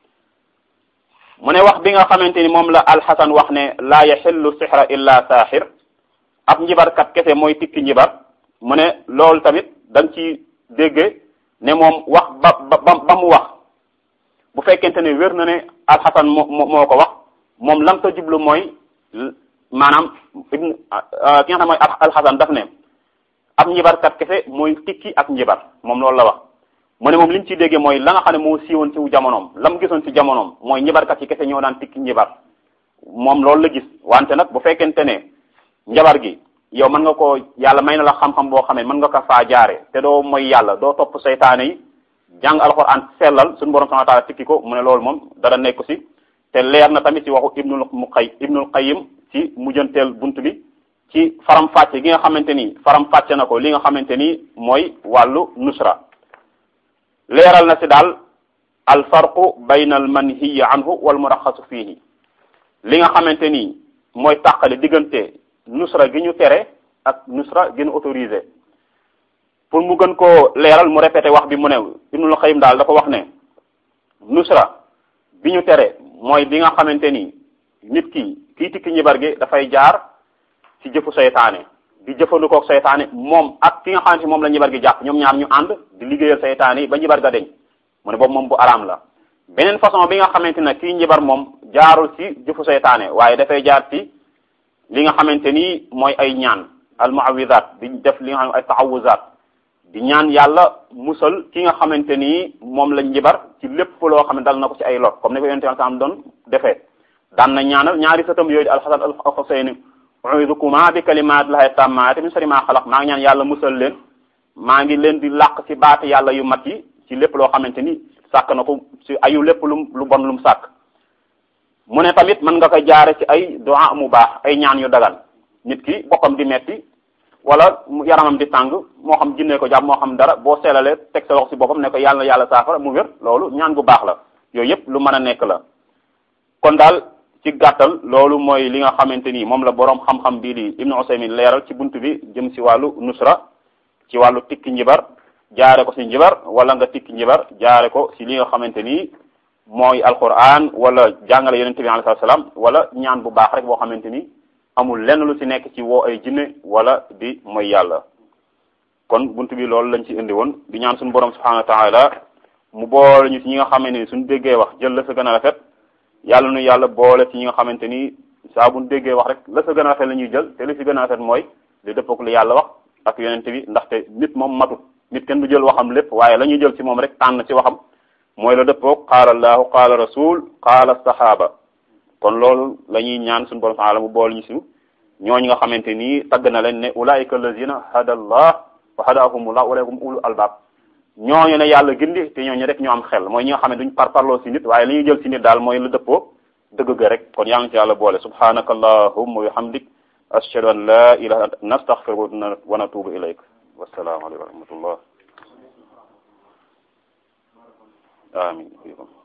mu ne wax bi nga xamante ni moom la alxasan wax ne laa yaxillu sixra illa saaxir ab njibarkat kese mooy tikki njibar mu ne loolu tamit da nga ci dégge ne moom wax ba ba ba mu wax bu fekkente ne wér na ne alxasan moo moo ko wax moom lam ta jublu mooy maanaam ibn ki nga xam mooy alxasan daf ne ab njibarkat kese mooy tikki ak njibar moom loolu la wax mu ne moom li ñu ciy déggee mooy la nga xam ne moo siiwoon ci jamonoom la mu gisoon ci jamonoom mooy njibarkat yi kese ñoo daan tikki njibar moom loolu la gis wante nag bu fekkente ne njabar gi yow mën nga ko yàlla may na la xam-xam boo xamee mën nga ko faa jaare te doo mooy yàlla doo topp seytaane yi jàng alxuraan sellal suñu borom subhanahu wa taala tikki ko mu ne loolu moom dara nekku si te leer na tamit ci waxu ibnul muqay ibnul qayyim ci mujjanteel bunt bi ci faram fàcce gi nga xamante ni faram fàcce na ko li nga xamante ni mooy wàllu nusra leeral na si daal al farqu bayna al manhiyi anhu wal muraxasu fiihi li nga xamante ni mooy tàqale diggante nusra gi ñu tere ak nusra gi ñu autorisé pour mu gën koo leeral mu répété wax bi mu ne ibnul qayyim daal dafa wax ne nusra bi ñu tere mooy bi nga xamante ni nit ki kii tikki njibar gi dafay jaar ci jëfu seytaane di jëfandikoo seytaane moom ak ki nga xamante moom la njibar gi jàpp ñoom ñaar ñu ànd di liggéeyal seytaane yi ba njibar ga deñ mu ne boobu moom bu araam la beneen façon bi nga xamante ne kii njibar moom jaarul ci jëfu seytaane waaye dafay jaar ci li nga xamante ni mooy ay ñaan al muawidat di def li nga xam ay taawuzat di ñaan yàlla musal ki nga xamante ni moom la njibar ci lépp loo xam ne dal na ko ci ay lor comme ni ko yonente am doon defee daan na ñaanal ñaari sëtam yooyu di alxasan al xuseyni uidukuma bi kalimatillahi tammaati min sharri ma xalaq maa ngi ñaan yàlla musal leen maa ngi leen di làq ci baati yàlla yu mat yi ci lépp loo xamante ni sàkk na ko ci ayu lépp lu lu bon lu mu sàkk mu ne tamit mën nga ko jaare ci ay du'a mu baax ay ñaan yu dagan nit ki boppam di metti wala yaramam di tàng moo xam jinne ko jàpp moo xam dara boo seelalee teg sa loxo ci boppam ne ko yàlla yàlla saafara mu wér loolu ñaan gu baax la yooyu yëpp lu mën a nekk la kon daal ci gàttal loolu mooy li nga xamante ni moom la boroom xam-xam bii di Ibnu Usaymin leeral ci bunt bi jëm ci wàllu nusra ci wàllu tikki njibar jaare ko ci njibar wala nga tikki njibar jaare ko ci li nga xamante ni mooy alquran wala jàngale yonente bi alayhi salaam wala ñaan bu baax rek boo xamante ni amul lenn lu ci nekk ci woo ay jinne wala di mooy yàlla kon bunt bi loolu lañ ci indi woon di ñaan suñu borom subhanahu wa taala mu boole ñu ci ñi nga xamante ni suñu déggee wax jël la sa gën a rafet yàlla nu yàlla boole ci ñi nga xamante ni saa buñ déggee wax rek la sa gën a rafet la ñuy jël te li ci gën a rafet mooy li dëppook li yàlla wax ak yonent bi ndaxte nit moom matut nit kenn du jël waxam lépp waaye la ñuy jël ci moom rek tànn ci waxam mooy la dëppook qaala allahu qaala rasul qaala sahaba kon loolu la ñuy ñaan suñu borom subhanahu mu boole ñu si ñooñu nga xamante ni tagg na leen ne ulaika allazina hada allah wa hadahumullah ulaikum ulul albab ñooñu ne yàlla gindi te ñooñu rek ñoo am xel mooy ñi nga xam ne duñ par parloo si nit waaye li ñuy jël si nit daal mooy la dëppoo dëgg ga rek kon yaa ngi ci yàlla boole subhanaka allahumma wa bihamdik ashhadu an la ilaha illa nastaghfiruka wa natubu ilayk wassalaamu alaykum wa rahmatullah amin